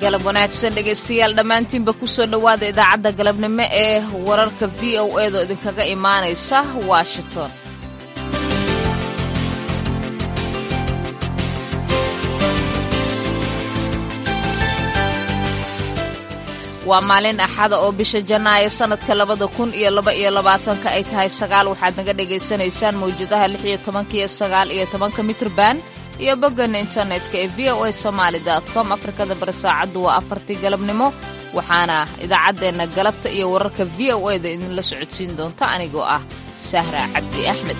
galab wanaagsan dhegaystayaal dhammaantiinba ku soo dhowaada idaacadda galabnimo ee wararka v o edo idinkaga imaanaysa washington waa maalin axada oo bisha janaayo sannadka labada kun iyo laba iyo labaatanka ay tahay sagaal waxaad naga dhagaysanaysaan mawjadaha lix iyo tobanka iyo sagaal iyo tobanka mitrban iyo boggan internetka ee v o a somaali com afrikada bari saacaddu waa afartii galabnimo waxaana idaacaddeenna galabta iyo wararka v o eda idinla socodsiin doonta anigoo ah sahra cabdi axmed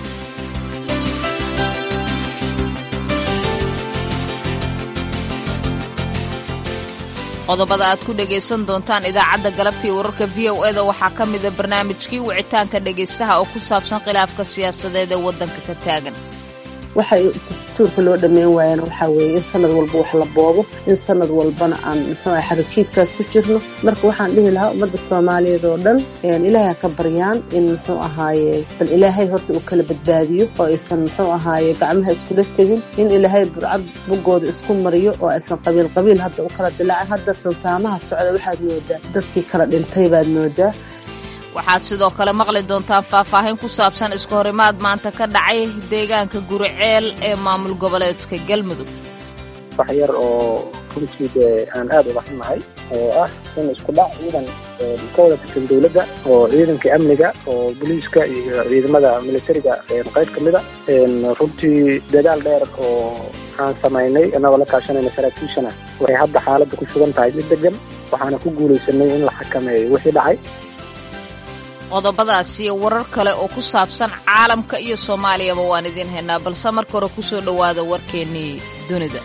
qodobada aad ku dhegaysan doontaan idaacadda galabta iyo wararka v o eda waxaa ka mida barnaamijkii wicitaanka dhegaystaha oo ku saabsan khilaafka siyaasadeed ee waddanka ka taagan waxay dastuurka loo dhammayn waayana waxaa weeye in sanad walba wax la boobo in sanad walbana aan muxuu ah xarajiidkaas ku jirno marka waxaan dhihi lahaa ummadda soomaaliyeed oo dhan ilaahay ha ka baryaan in muxuu ahaaye bal ilaahay horta uu kala badbaadiyo oo aysan muxuu ahaaye gacmaha iskula tegin in ilaahay burcad buggooda isku mariyo oo aysan qabiil qabiil hadda u kala dilaacin hadda sansaamaha socda waxaad moodaa dadkii kala dhintay baad moodaa waxaad sidoo kale maqli doontaan faahfaahin ku saabsan iska horimaad maanta ka dhacay deegaanka guriceel ee maamul goboleedka galmudug wax yar oo runtii dee aan aad uga xunnahay oo ah in isku dhac ciidan ka wada tirsan dowladda oo ciidanka amniga oo booliiska iyo ciidamada militariga qayb ka mida runtii dadaal dheer oo aan samaynay inagoo la kaashanayna saraakiishana waxay hadda xaaladda ku sugan tahay mid degan waxaana ku guulaysanay in la xakameeyo wixii dhacay qodobadaas iyo warar kale oo ku saabsan caalamka iyo soomaaliyaba waan idiin haynaa balse marka hore ku soo dhowaada warkeennii dunida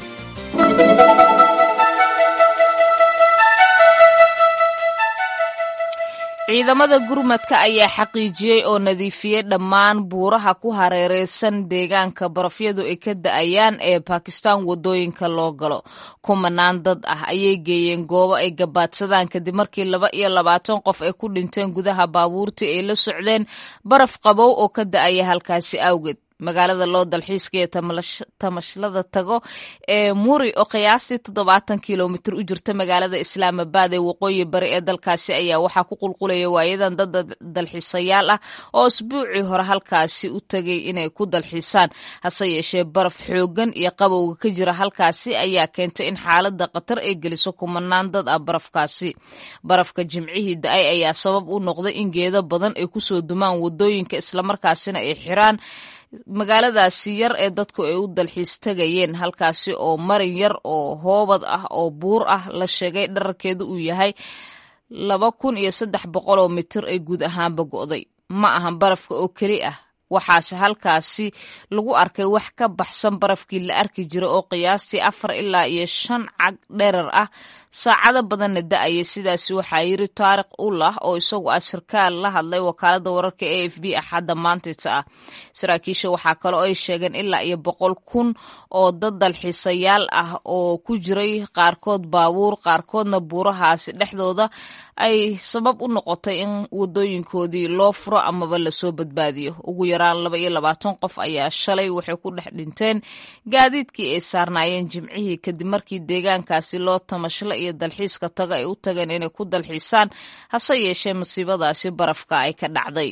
ciidamada gurmadka ayaa xaqiijiyey oo nadiifiyey dhammaan buuraha ku hareereysan deegaanka barafyadu ay ka da-ayaan ee bakistan waddooyinka loo galo kumanaan dad ah ayay geeyeen goobo ay gabaadsadaan kadib markii laba iyo labaatan qof ay ku dhinteen gudaha baabuurtii ay la socdeen baraf qabow oo ka da-aya halkaasi awgeed magaalada loo dalxiiska iyo tamashlada tago ee muri oo qiyaastii toddobaatan kilomitir u jirta magaalada islaamabad ee waqooyi bari ee dalkaasi ayaa waxaa ku qulqulaya waayadan dad dalxiisayaal ah oo isbuucii hore halkaasi u tegay inay ku dalxiisaan hase yeeshee baraf xoogan iyo qabowga ka jira halkaasi ayaa keentay in xaalada khatar ay geliso kumanaan dad ah barafkaasi barafka jimcihii da-ay ayaa sabab u noqday in geedo badan ay kusoo dumaan wadooyinka islamarkaasina ay xiraan magaaladaasi yar ee dadku ay u dalxiis tegayeen halkaasi oo marin yar oo hoobad ah oo buur ah la sheegay dherarkeedu uu yahay laba kun iyo saddex boqol oo mitir ay guud ahaanba go'day ma ahan barafka oo keli ah waxaase halkaasi lagu arkay wax ka baxsan barafkii la arki jira oo qiyaastii afar ilaa iyo shan cag dherar ah saacado badanna da-aya sidaasi waxaa yiri taariq ullah oo isagu ah sarkaal la hadlay wakaalada wararka a f b axadda maantayta ah saraakiisha waxaa kale oo ay sheegeen ilaa iyo boqol kun oo dad dalxiisayaal ah oo ku jiray qaarkood baabuur qaarkoodna buurahaasi dhexdooda ay sabab u noqotay in wadooyinkoodii loo furo amaba lasoo badbaadiyo ugu yaraan laba iyo labaatan qof ayaa shalay waxay ku dhex dhinteen gaadiidkii ay saarnaayeen jimcihii kadib markii deegaankaasi loo tamashla iyo dalxiiska taga ay u tageen inay ku dalxiisaan hase yeeshee masiibadaasi barafka ay ka dhacday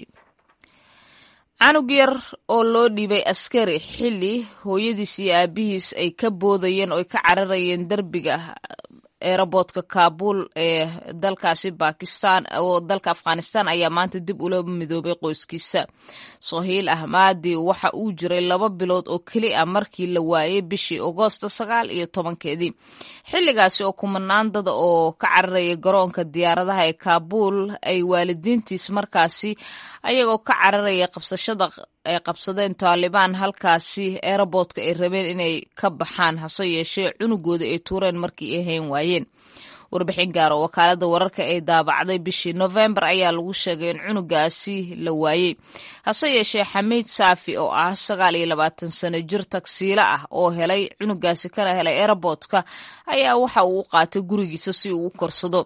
canug yar oo loo dhiibay askari xilli hooyadiis iyo aabihiis ay ka boodayeen oo ay ka cararayeen derbiga eeraboodka kaabul ee dalkaasi bakistan oo dalka afghanistan ayaa maanta dib ula midoobay qoyskiisa sohiil ahmaadi waxa uu jiray laba bilood oo keli ah markii la waayay bishii agoosto sagaal iyo tobankeedii xilligaasi oo kumanaan dada oo ka cararaya garoonka diyaaradaha ee kaabul ay waalidiintiis markaasi ayagoo ka cararaya qabsashada ay qabsadeen taalibaan halkaasi eeraboodka ay rabeen inay ka baxaan hase yeeshee cunugooda ay tuureen markii ay hayn waayeen warbixin gaar oo wakaalada wararka ay daabacday bishii nofembar ayaa lagu sheegay in cunugaasi la waayey hase yeeshee xamiid saafi oo ah sagaal iyo labaatan sano jir tagsiilo ah oo helay cunugaasi kana helay eeraboodka ayaa waxa uu u qaatay gurigiisa si uu u korsado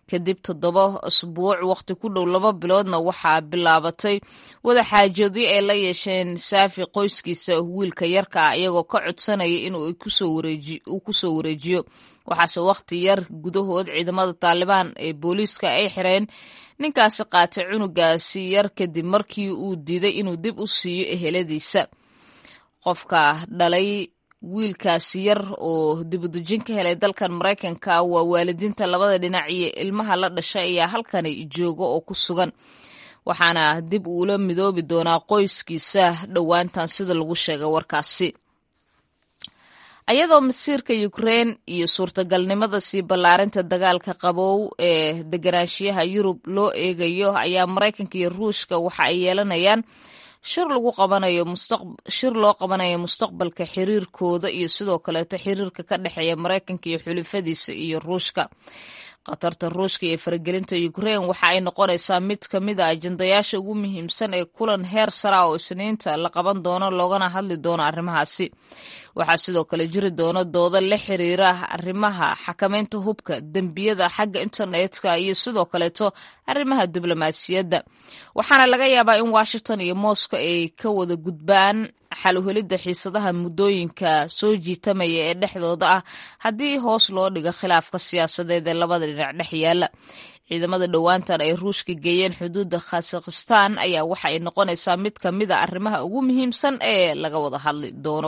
kadib toddoba asbuuc waqti ku dhow laba biloodna waxaa bilaabatay wadaxaajoodyo ay la yeesheen saafi qoyskiisa wiilka yarka ah iyagoo ka codsanaya inuu kusoo wareejiyo waxaase waqti yar gudahood ciidamada taalibaan ee booliiska ay xireen ninkaasi qaatay cunugaasi yar kadib markii uu diiday inuu dib u siiyo eheladiisa qofka dhalay wiilkaasi yar oo dibudejin ka helay dalkan maraykanka waa waalidiinta labada dhinac iyo ilmaha la dhashay ayaa halkani jooga oo ku sugan waxaana dib uula midoobi doonaa qoyskiisa dhowaantan sida lagu sheegay warkaasi ayadoo masiirka ukrein iyo suurtagalnimada sii ballaarinta dagaalka qabow ee deganaanshiyaha yurub loo eegayo ayaa maraykanka iyo ruushka waxa ay yeelanayaan shir lagu qabanayo shir loo qabanayo mustaqbalka xiriirkooda iyo sidoo kaleeto xiriirka ka dhexeeya maraykanka iyo xulifadiisa iyo ruushka khatarta ruushka iyo faragelinta ukrein waxa ay noqonaysaa mid ka mid a ajandayaasha ugu muhiimsan ee kulan heer sara oo isniinta la qaban doono loogana hadli doono arrimahaasi waxaa sidoo kale jiri doona doodo la xiriira arrimaha xakamaynta hubka dembiyada xagga internetka iyo sidoo kaleeto arrimaha diblomaasiyadda waxaana laga yaabaa in washington iyo moscow ay ka wada gudbaan xaluhelidda xiisadaha muddooyinka soo jiitamaya ee dhexdooda ah haddii hoos loo dhigo khilaafka siyaasadeed ee labada dhinac dhex yaala ciidamada dhowaantan ay ruushka geeyeen xuduudda khazakhistan ayaa waxa ay noqonaysaa mid ka mid a arrimaha ugu muhiimsan ee laga wada hadli doono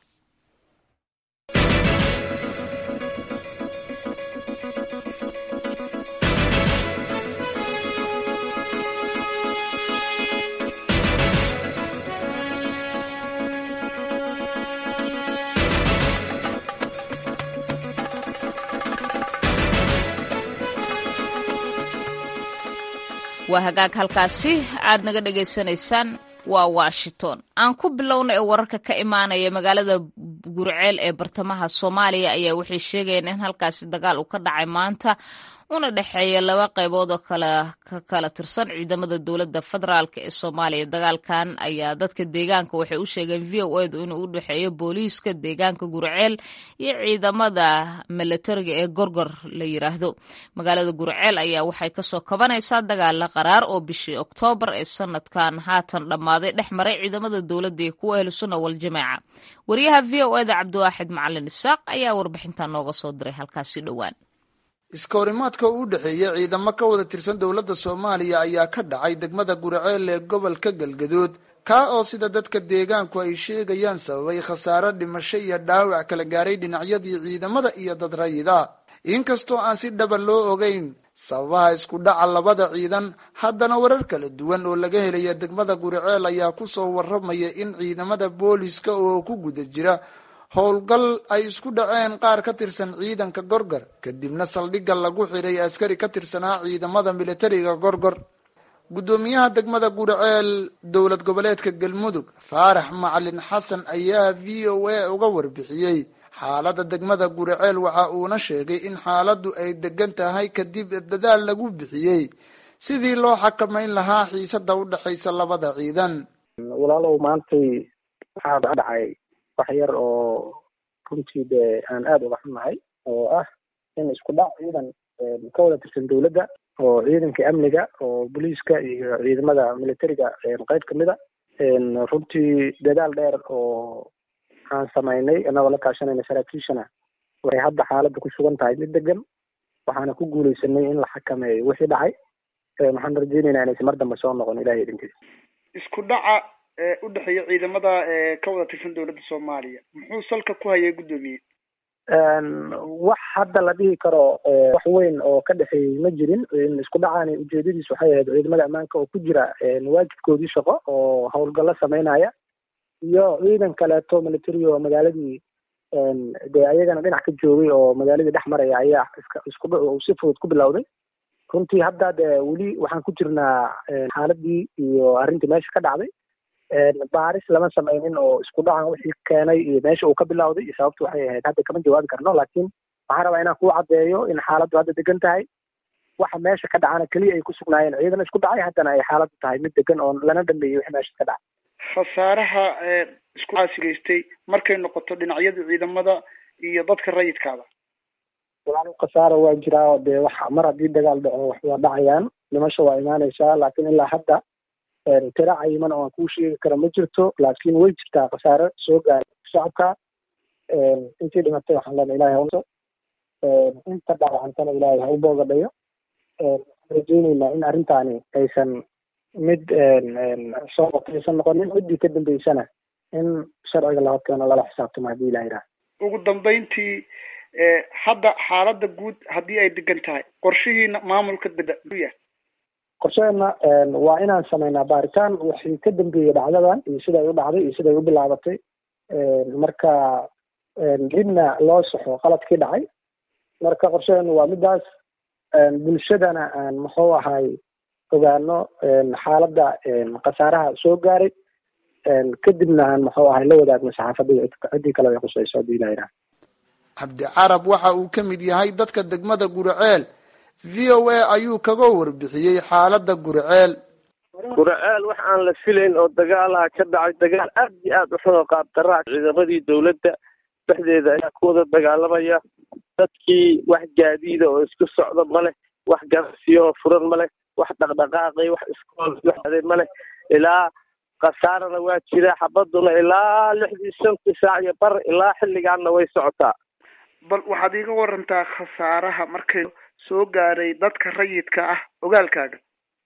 waa hagaag halkaasi aad naga dhagaysanaysaan waa washington aan ku bilowna ee wararka ka imaanaya magaalada gurceel ee bartamaha soomaaliya ayaa waxay sheegayeen in halkaasi dagaal uu ka dhacay maanta una dhexeeya laba qaybood oo kala ka kala tirsan ciidamada dowladda federaalk ee soomaaliya dagaalkan ayaa dadka deegaanka waxay u sheegeen v o edu inuu u dhexeeyo booliiska deegaanka gurceel iyo ciidamada milatariga ee gorgor la yiraahdo magaalada gurceel ayaa waxay kasoo kabanaysaa dagaala qaraar oo bishii oktoobar ee sanadkan haatan dhammaaday dhex maray ciidamada dowladda iyo kuwa ahlusunna waljamaaca wariyaha v o eda cabdiwaaxid macalin isaaq ayaa warbixintan nooga soo diray halkaasi dhowaan iska horimaadka u dhexeeya ciidamo ka wada tirsan dowladda soomaaliya ayaa ka dhacay degmada gurceel ee gobolka galgaduud kaa oo sida dadka deegaanku ay sheegayaan sababay khasaare dhimasho iyo dhaawac kala gaaray dhinacyadii ciidamada iyo dad rayida inkastoo aan si dhaba loo ogeyn sababaha isku dhaca labada ciidan haddana warar kala duwan oo laga helaya degmada gurceel ayaa kusoo waramaya in ciidamada booliska oo ku guda jira howlgal ay isku dhaceen qaar ka tirsan ciidanka gorgor kadibna saldhigga lagu xiray askari ka tirsanaa ciidamada militariga gorgor guddoomiyaha degmada gurceel dowlad goboleedka galmudug faarax macalin xasan ayaa v o a uga warbixiyey xaaladda degmada gurceel waxa uuna sheegay in xaaladdu ay degan tahay kadib dadaal lagu bixiyey sidii loo xakamayn lahaa xiisada u dhexaysa labada ciidan walaalow maantay waxaa dhacay wax yar oo runtii dee aan aada uga xunnahay oo ah in isku dhac ciidan ka wada tirsan dowladda oo ciidanka amniga oo booliiska iyo ciidamada militariga qayb kamid a runtii dadaal dheer oo aan samaynay annagoo la kaashanayna saraakiishana waxay hadda xaaladda ku sugan tahay mid degan waxaana ku guuleysanay in la xakameeyo wixii dhacay waxaan rajeynaynaa inaysan mar dambe soo noqon ilahay idinkiisa isku dhaca u dhexeeya ciidamada ka wada tirsan dowladda soomaaliya muxuu salka ku hayay guddoomiye wax hadda la dhihi karo wax weyn oo ka dhexeeyey ma jirin isku dhacaani ujeedadiis waxay ahayd ciidamada ammaanka oo ku jira waajibkoodii shaqo oo howlgallo sameynaya iyo ciidan kaleeto military oo magaaladii dee ayagana dhinac ka joogay oo magaaladii dhex maraya ayaa iska isku dhac si fudud ku bilowday runtii hadda dee weli waxaan ku jirnaa xaaladii iyo arrintii meesha ka dhacday baaris lama sameynin oo isku dhacan wixii keenay iyo meesha uu ka bilowday iyo sababtu waxay ahayd hadda kama jawaabi karno laakiin waxaan rabaa inaan kuu caddeeyo in xaaladdu hadda degan tahay waxa meesha ka dhacana keliya ay ku sugnaayeen ciidan isku dhacay haddana ay xaaladdu tahay mid degan oo lana dhameeyey wixii meesha ka dhacay khasaaraha isku caasigaystay markay noqoto dhinacyada ciidamada iyo dadka rayidkaada walaal khasaara waa jiraa oo dee wax mar haddii dagaal dhaco wax waa dhacayaan dhimasho waa imaanaysaa laakiin ilaa hadda tira cayiman oo aan kuu sheegi karo ma jirto laakiin way jirtaa khasaare soo gaaray shacabka intii dhimatay waxaan leenahay ilahay hauso inta dhaawacantana ilaahay ha u boogadhayo waxaan rajeyneynaa in arrintaani aysan mid soo qotaysan noqonin ciddii ka dambeysana in sharciga la horkeeno lala xisaabtamo haddii ilaha yidhaha ugu dambeyntii hadda xaaladda guud haddii ay degan tahay qorshihiina maamulka daya qorsheena waa inaan sameynaa baaritaan wixii ka dambeeyey dhacdadan iyo siday u dhacday iyo siday u bilaabatay marka dibna loo saxo qaladkii dhacay marka qorsheenu waa midaas bulshadana aan muxuu ahay ogaano xaaladda khasaaraha soo gaaray kadibna aan muxuu ahay la wadaagno saxaafadda ciddii kale ay khusayso haddii ilaha yidhaha cabdi carab waxa uu ka mid yahay dadka degmada guriceel v o a ayuu kaga warbixiyey xaaladda guriceel guriceel wax aan la filayn oo dagaalaha ka dhacay dagaal aad iyo aad u xun oo qaabdaraa ciidamadii dowladda dhexdeeda ayaa ku wada dagaalamaya dadkii wax gaadiida oo isku socda ma leh wax ganacsiyo oo furan ma leh wax dhaqdhaqaaqay wax iskool waxade ma leh ilaa khasaarana waa jira xabaduna ilaa lixdii shantii saac iyo bar ilaa xilligaanna way socotaa bal waxaad iiga warantaa khasaaraha markay soo gaaray dadka rayidka ah ogaalkaaga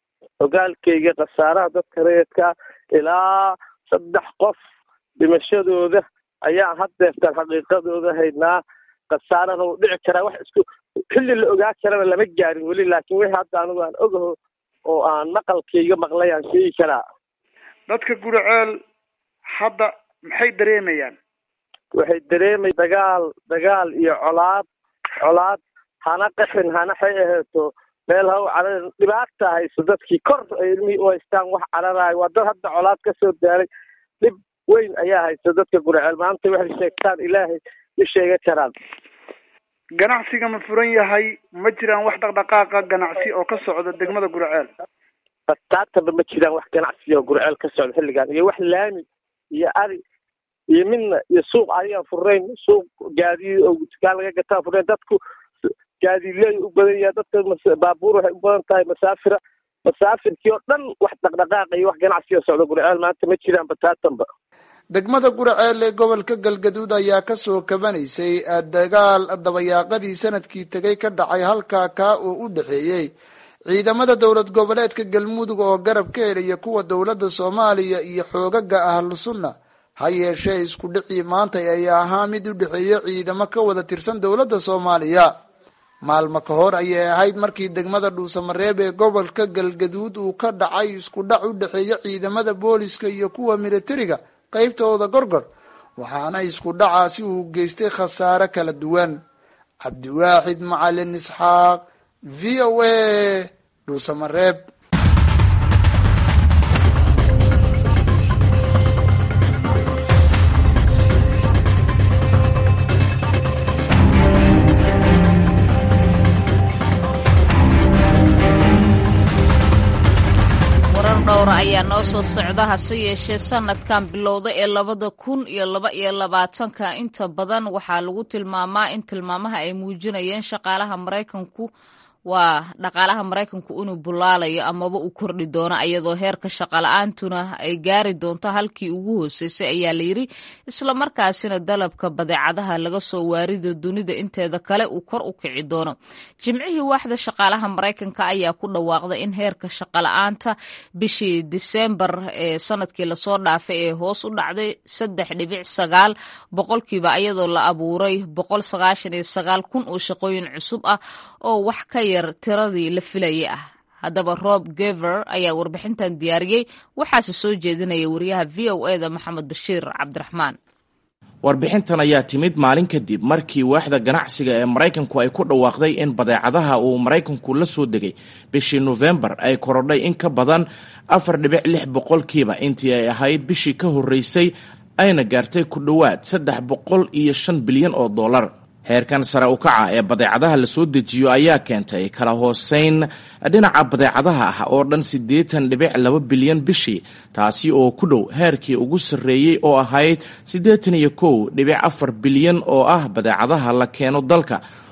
ogaalkayga khasaaraha dadka rayidka ah ilaa saddex qof dhimashadooda ayaan haddeertaan xaqiiqadooda haynaa khasaarana uu dhici karaa wax isku xilli la ogaa karana lama gaarin weli laakiin wixii hadda anigu aan ogaho oo aan maqalkayga maqlay aan sheegi karaa dadka guriceel hadda maxay dareemayaan waxay dareemay dagaal dagaal iyo colaad colaad hana qaxin hana xay aheeto meel ha u carar dhibaata hayso dadkii kor ay ilmihii u haystaan wax cararaay waa dad hadda colaad ka soo daaray dhib weyn ayaa haysa dadka guriceel maanta waxay sheegtaan ilaahay ma sheega karaan ganacsiga ma furan yahay ma jiraan wax dhaqdhaqaaqa ganacsi oo ka socda degmada guriceel bataataba ma jiraan wax ganacsi oo guriceel ka socda xilligan iyo wax laami iyo ari iyo midna iyo suuq ayaan furnayn suuq gaadiid oo dukaan laga gataa furnayn dadku gaadiidleey u badan yahay dadka baabuur waxay u badan tahay masaafira masaafirkii oo dhan wax dhaqdhaqaaqa iyo wax ganacsi oo socda guriceel maanta ma jiraan bataatanba degmada guriceel ee gobolka galgaduud ayaa kasoo kabanaysay dagaal dabayaaqadii sanadkii tegay ka dhacay halkaa kaa oo u dhexeeyey ciidamada dowlad goboleedka galmudug oo garab ka helaya kuwa dowladda soomaaliya iyo xoogaga ahlu sunna ha yeeshee isku dhicii maanta ayaa ahaa mid u dhexeeya ciidamo ka wada tirsan dowladda soomaaliya maalmo ka hor ayay ahayd markii degmada dhuusamareeb ee gobolka galgaduud uu ka dhacay isku dhac u dhexeeya ciidamada booliska iyo kuwa militariga qaybtooda gorgor waxaana isku dhacaasi uu geystay khasaare kala duwan cabdiwaaxid macalin isxaaq v o a dhuusamareeb dhowra ayaa noo soo socda hase yeeshee sanadkan bilowda ee labada kun iyo laba iyo labaatanka inta badan waxaa lagu tilmaamaa in tilmaamaha ay muujinayeen shaqaalaha maraykanku waa dhaqaalaha maraykanku inuu bulaalayo amaba uu kordhi doono iyadoo heerka shaqala-aantuna ay gaari doonto halkii ugu hooseysay ayaa layidhi islamarkaasina dalabka badeecadaha laga soo waarido dunida inteeda kale uu kor u kici doono jimcihii waaxda shaqaalaha maraykanka ayaa ku dhawaaqday in heerka shaqala-aanta bishii disembar ee sanadkii lasoo dhaafay ee hoos u dhacday saddex dhibic sagaal boqolkiiba iyadoo la abuuray boqol sagaashan iyo sagaal kun oo shaqooyin cusub ah oo wax ka yar tiradii la filayay ah haddaba rob gever ayaa warbixintan diyaariyey waxaase soo jeedinaya wariyaha v o eda maxamed bashiir cabdiraxmaan warbixintan ayaa timid maalin kadib markii waaxda ganacsiga ee maraykanku ay ku dhawaaqday in badeecadaha uu maraykanku la soo degay bishii nofembar ay korodhay in ka badan afar dhibic lix boqolkiiba intii ay ahayd bishii ka horreysay ayna gaartay ku dhowaad saddex boqol iyo shan bilyan oo dollar heerkan sare u kaca ee badeecadaha la soo dejiyo ayaa keentay kala hooseyn dhinaca badeecadaha ah oo dhan siddeetan dhibic laba bilyan bishii taasi oo ku dhow heerkii ugu sarreeyey oo ahayd siddeetan iyo kow dhibic afar bilyan oo ah badeecadaha la keeno dalka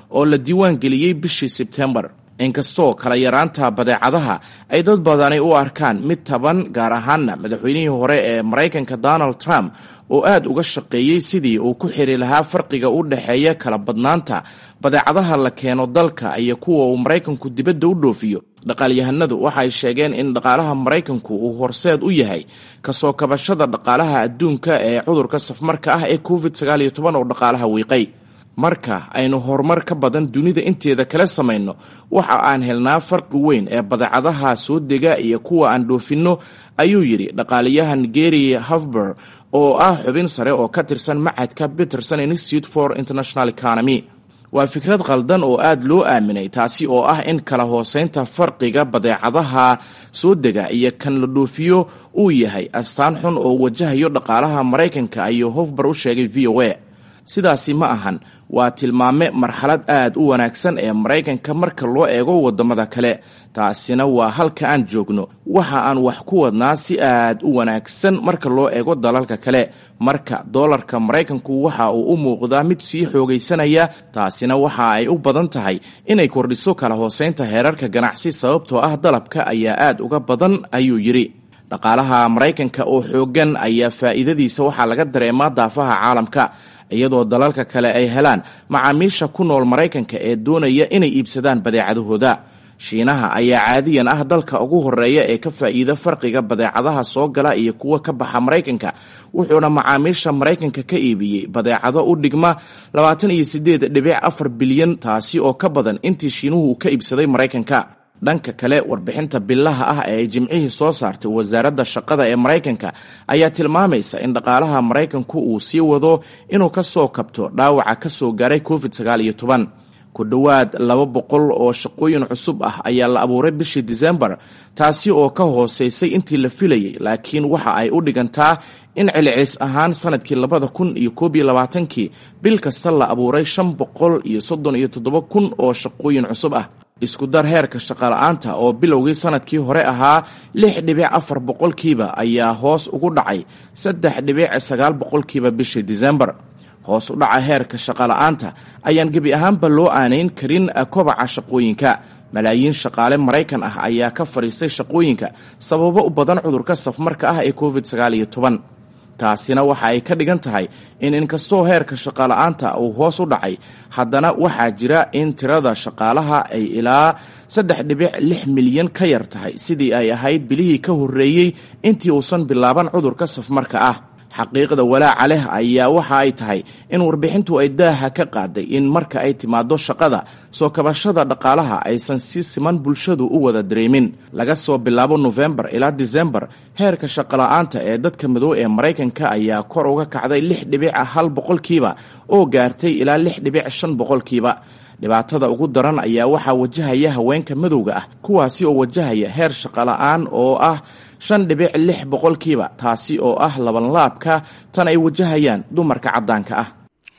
oo la diiwaan geliyey bishii sebtembar inkastoo kala yaraanta badeecadaha ay dad badani u arkaan mid taban gaar ahaanna madaxweynihii hore ee maraykanka donald trump oo aad uga shaqeeyey sidii uu ku xiri lahaa farqiga u dhexeeya kala badnaanta badeecadaha la keeno dalka iyo kuwa uu maraykanku dibadda u dhoofiyo dhaqaalyahanadu waxay sheegeen in dhaqaalaha maraykanku uu horseed u yahay kasoo kabashada dhaqaalaha adduunka ee cudurka safmarka ah ee covid sagaal iyo toban oo dhaqaalaha wiiqay marka aynu horumar ka badan dunida inteeda kala samayno waxa aan helnaa farqi weyn ee badeecadaha soo dega iyo kuwa aan dhoofinno ayuu yidhi dhaqaaliyahan gary hafber oo ah xubin sare oo ka tirsan macadka peterson institute for international economy waa fikrad qaldan oo aad loo aaminay taasi oo ah in kala hooseynta farqiga badeecadaha soo dega iyo kan la dhoofiyo uu yahay astaan xun oo wajahayo dhaqaalaha maraykanka ayuu hofber u sheegay v o a sidaasi ma ahan waa tilmaame marxalad aad u wanaagsan ee maraykanka marka loo eego waddamada kale taasina waa halka aan joogno waxa aan wax ku wadnaa si aad u wanaagsan marka loo eego dalalka kale marka doolarka maraykanku waxa uu u muuqdaa mid sii xoogaysanaya taasina waxa ay u badan tahay inay kordhiso kala hooseynta heerarka ganacsi sababtoo ah dalabka ayaa aad uga badan ayuu yidhi dhaqaalaha maraykanka oo xooggan ayaa faa'iidadiisa waxaa laga dareemaa daafaha caalamka iyadoo dalalka kale ay helaan macaamiisha ku nool maraykanka ee doonaya inay iibsadaan badeecadahooda shiinaha ayaa caadiyan ah dalka ugu horeeya ee ka faa'iida farqiga badeecadaha soo gala iyo kuwa ka baxa maraykanka wuxuuna macaamiisha maraykanka ka iibiyey badeecado u dhigma labaatan iyo sideed dhibic afar bilyan taasi oo ka badan intii shiinuhu ka iibsaday maraykanka dhanka kale warbixinta bilaha ah ee ay jimcihii soo saartay wasaaradda shaqada ee maraykanka ayaa tilmaamaysa in dhaqaalaha maraykanku uu sii wado inuu ka soo kabto dhaawaca ka soo gaaray covid sagaal iyo toban ku dhowaad laba boqol oo shaqooyin cusub ah ayaa la abuuray bishii disembar taasi oo ka hooseysay intii la filayay laakiin waxa ay u dhigantaa in celcelis ahaan sanadkii labada kun iyo koob iyo labaatankii bil kasta la abuuray shan boqol iyo soddon iyo toddoba kun oo shaqooyin cusub ah isku dar heerka shaqala-aanta oo bilowgii sanadkii hore ahaa lix dhibic afar boqolkiiba ayaa hoos ugu dhacay saddex dhibic sagaal boqolkiiba bishii disembar hoos u dhaca heerka shaqala-aanta ayaan gebi ahaanba loo aanayn karin kobaca shaqooyinka malaayiin shaqaale maraykan ah ayaa ka fadhiistay shaqooyinka sababo u badan cudurka safmarka ah ee covid sagaal iyo toban taasina waxa ay ka dhigan tahay in inkastoo heerka shaqala-aanta uu hoos u dhacay haddana waxaa jira in tirada shaqaalaha ay ilaa saddex dhibic lix milyan ka yar tahay sidii ay ahayd bilihii ka horreeyey intii uusan bilaaban cudurka safmarka ah xaqiiqda walaaca leh ayaa waxa ay tahay in warbixintu ay daaha ka qaaday in marka ay timaado shaqada soo kabashada dhaqaalaha aysan si siman bulshadu u wada dareemin laga soo bilaabo nofembar ilaa disembar heerka shaqala-aanta ee dadka madow ee maraykanka ayaa kor uga kacday lix dhibic hal boqolkiiba oo gaartay ilaa lix dhibic shan boqolkiiba dhibaatada ugu daran ayaa waxaa wajahaya haweenka madowga ah kuwaasi oo wajahaya heer shaqala-aan oo ah shan dhibic lix boqolkiiba taasi oo ah labanlaabka tan ay wajahayaan dumarka caddaanka ah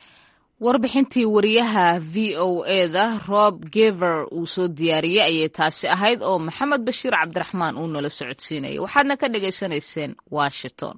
warbixintii wariyaha v o eda rob gever uu soo diyaariyey ayay taasi ahayd oo maxamed bashiir cabdiraxmaan uu nala socodsiinayay waxaadna ka dhagaysanayseen washington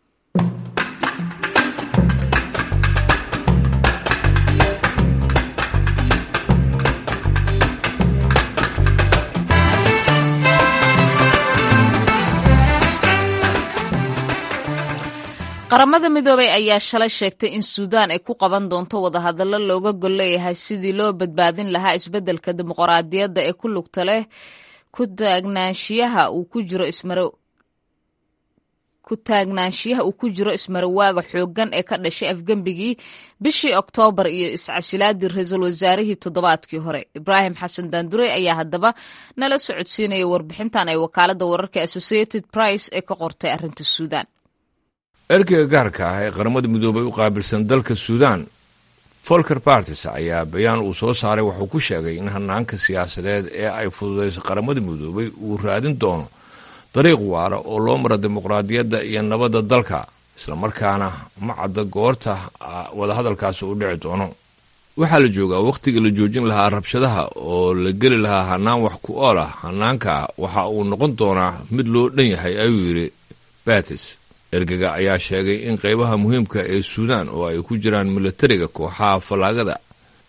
qaramada midoobay ayaa shalay sheegtay in suudaan ay ku qaban doonto wadahadallo looga gol leeyahay sidii loo badbaadin lahaa isbeddelka dimuqraadiyadda ee ku lugta leh ku taagnaanshiyaha uu ku jiro ismaro ku taagnaanshiyaha uu ku jiro ismarawaaga xooggan ee ka dhashay afgembigii bishii oktoobar iyo iscasilaadii ra-iisul wasaarihii toddobaadkii hore ibraahim xasan daandurey ayaa haddaba nala socodsiinaya warbixintan ay wakaaladda wararka associated price ee ka qortay arrinta suudaan ergeyga gaarka ah ee qaramada midoobay u qaabilsan dalka suudaan folker bartis ayaa bayaan uu soo saaray wuxuu ku sheegay in hanaanka siyaasadeed ee ay fududayso qaramada midoobay uu raadin doono dariiq waara oo loo mara dimuqraadiyadda iyo nabadda dalka islamarkaana ma cadda goorta wadahadalkaasi u dhici doono waxaa la joogaa wakhtiga la joojin lahaa rabshadaha oo la geli lahaa hanaan wax ku ool ah hanaanka waxa uu noqon doonaa mid loo dhan yahay ayuu yidhi batis ergega ayaa sheegay in qaybaha muhiimka ee suudaan oo ay ku jiraan milatariga kooxaha fallaagada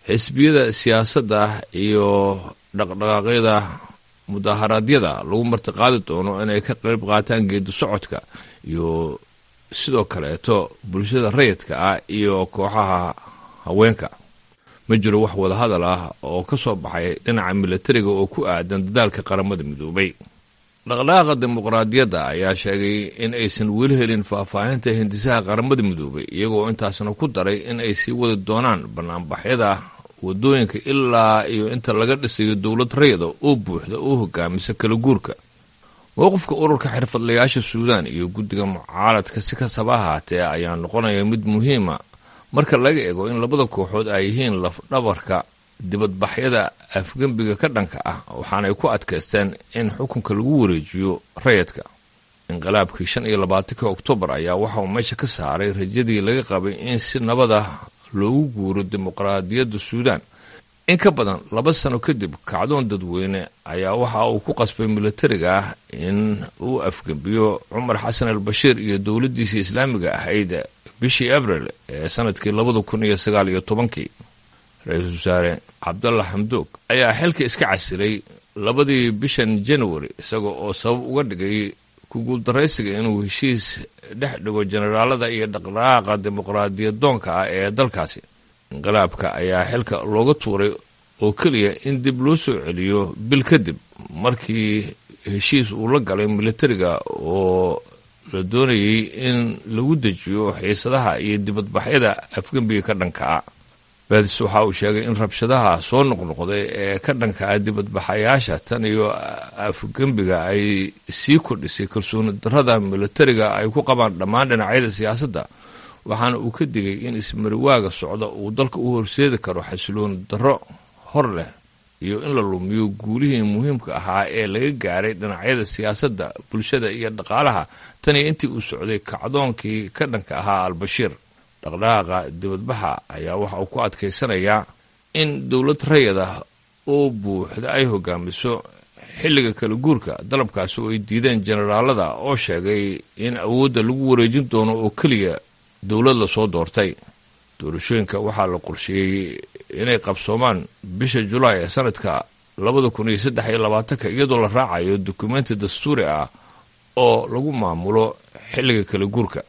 xisbiyada siyaasadda iyo dhaqdhaqaaqyada mudaharaadyada lagu martiqaadi doono inay ka qayb qaataan geedi socodka iyo sidoo kaleeto bulshada rayidka ah iyo kooxaha haweenka ma jiro wax wadahadal ah oo ka soo baxay dhinaca milatariga oo ku aadan dadaalka qaramada midoobay dhaqdhaqaaqa dimuqraadiyadda ayaa sheegay in aysan weli helin faahfaahinta hindisaha qaramada midoobay iyagoo intaasna ku daray in ay sii wadi doonaan banaanbaxyada wadooyinka ilaa iyo inta laga dhisayo dowlad rayada oo buuxda oo hogaamisa kala guurka mowqifka ururka xirfadlayaasha suudaan iyo guddiga mucaaradka si kastaba ahaatee ayaa noqonaya mid muhiima marka laga eego in labada kooxood ay yihiin lafdhabarka dibadbaxyada afgembiga ka dhanka ah waxaanay ku adkaysteen in xukunka lagu wareejiyo rayadka inqilaabkii shan iyo labaatanka oktoobar ayaa waxa uu meesha ka saaray rajadii laga qabay in si nabada loogu guuro dimuqraadiyadda suudaan in ka badan laba sano kadib kacdoon dadweyne ayaa waxa uu ku qasbay milatariga ah in uu afgembiyo cumar xasan al bashiir iyo dowladdiisii islaamiga ahayd bishii abril ee sanadkii labada kun iyo sagaal iyo tobankii ra-iisul wasaare cabdalla xamdoog ayaa xilka iska casilay labadii bishan january isaga oo sabab uga dhigay ku guuldaraysiga inuu heshiis dhex dhigo generaalada iyo dhaqdhaqaaqa dimuqraadiyadoonka ah ee dalkaasi inqilaabka ayaa xilka looga tuuray oo keliya in dib loo soo celiyo bil kadib markii heshiis uu la galay milatariga oo la doonayay in lagu dejiyo xiisadaha iyo dibadbaxyada afgembiga ka dhanka ah baadis waxa uu sheegay in rabshadaha soo noqnoqday ee ka dhanka ah dibadbaxayaasha tan iyo afgembiga ay sii kordhisay kalsooni darrada milatariga ay ku qabaan dhammaan dhinacyada siyaasadda waxaana uu ka digay in ismariwaaga socda uu dalka u horseedi karo xasilooni darro hor leh iyo in la lumiyo guulihii muhiimka ahaa ee laga gaaray dhinacyada siyaasadda bulshada iyo dhaqaalaha tan iyo intii uu socday kacdoonkii ka dhanka ahaa albashiir dhaqdhaqaaqa dibadbaxa ayaa waxa uu ku adkaysanayaa in dowlad rayad ah oo buuxda ay hogaamiso xilliga kala guurka dalabkaasi oo ay diideen generaalada oo sheegay in awoodda lagu wareejin doono oo keliya dowlad lasoo doortay doorashooyinka waxaa la qorsheeyey inay qabsoomaan bisha julaay ee sanadka labada kun iyo saddex iyo labaatanka iyadoo la raacayo dukumenti dastuuri ah oo lagu maamulo xilliga kala guurka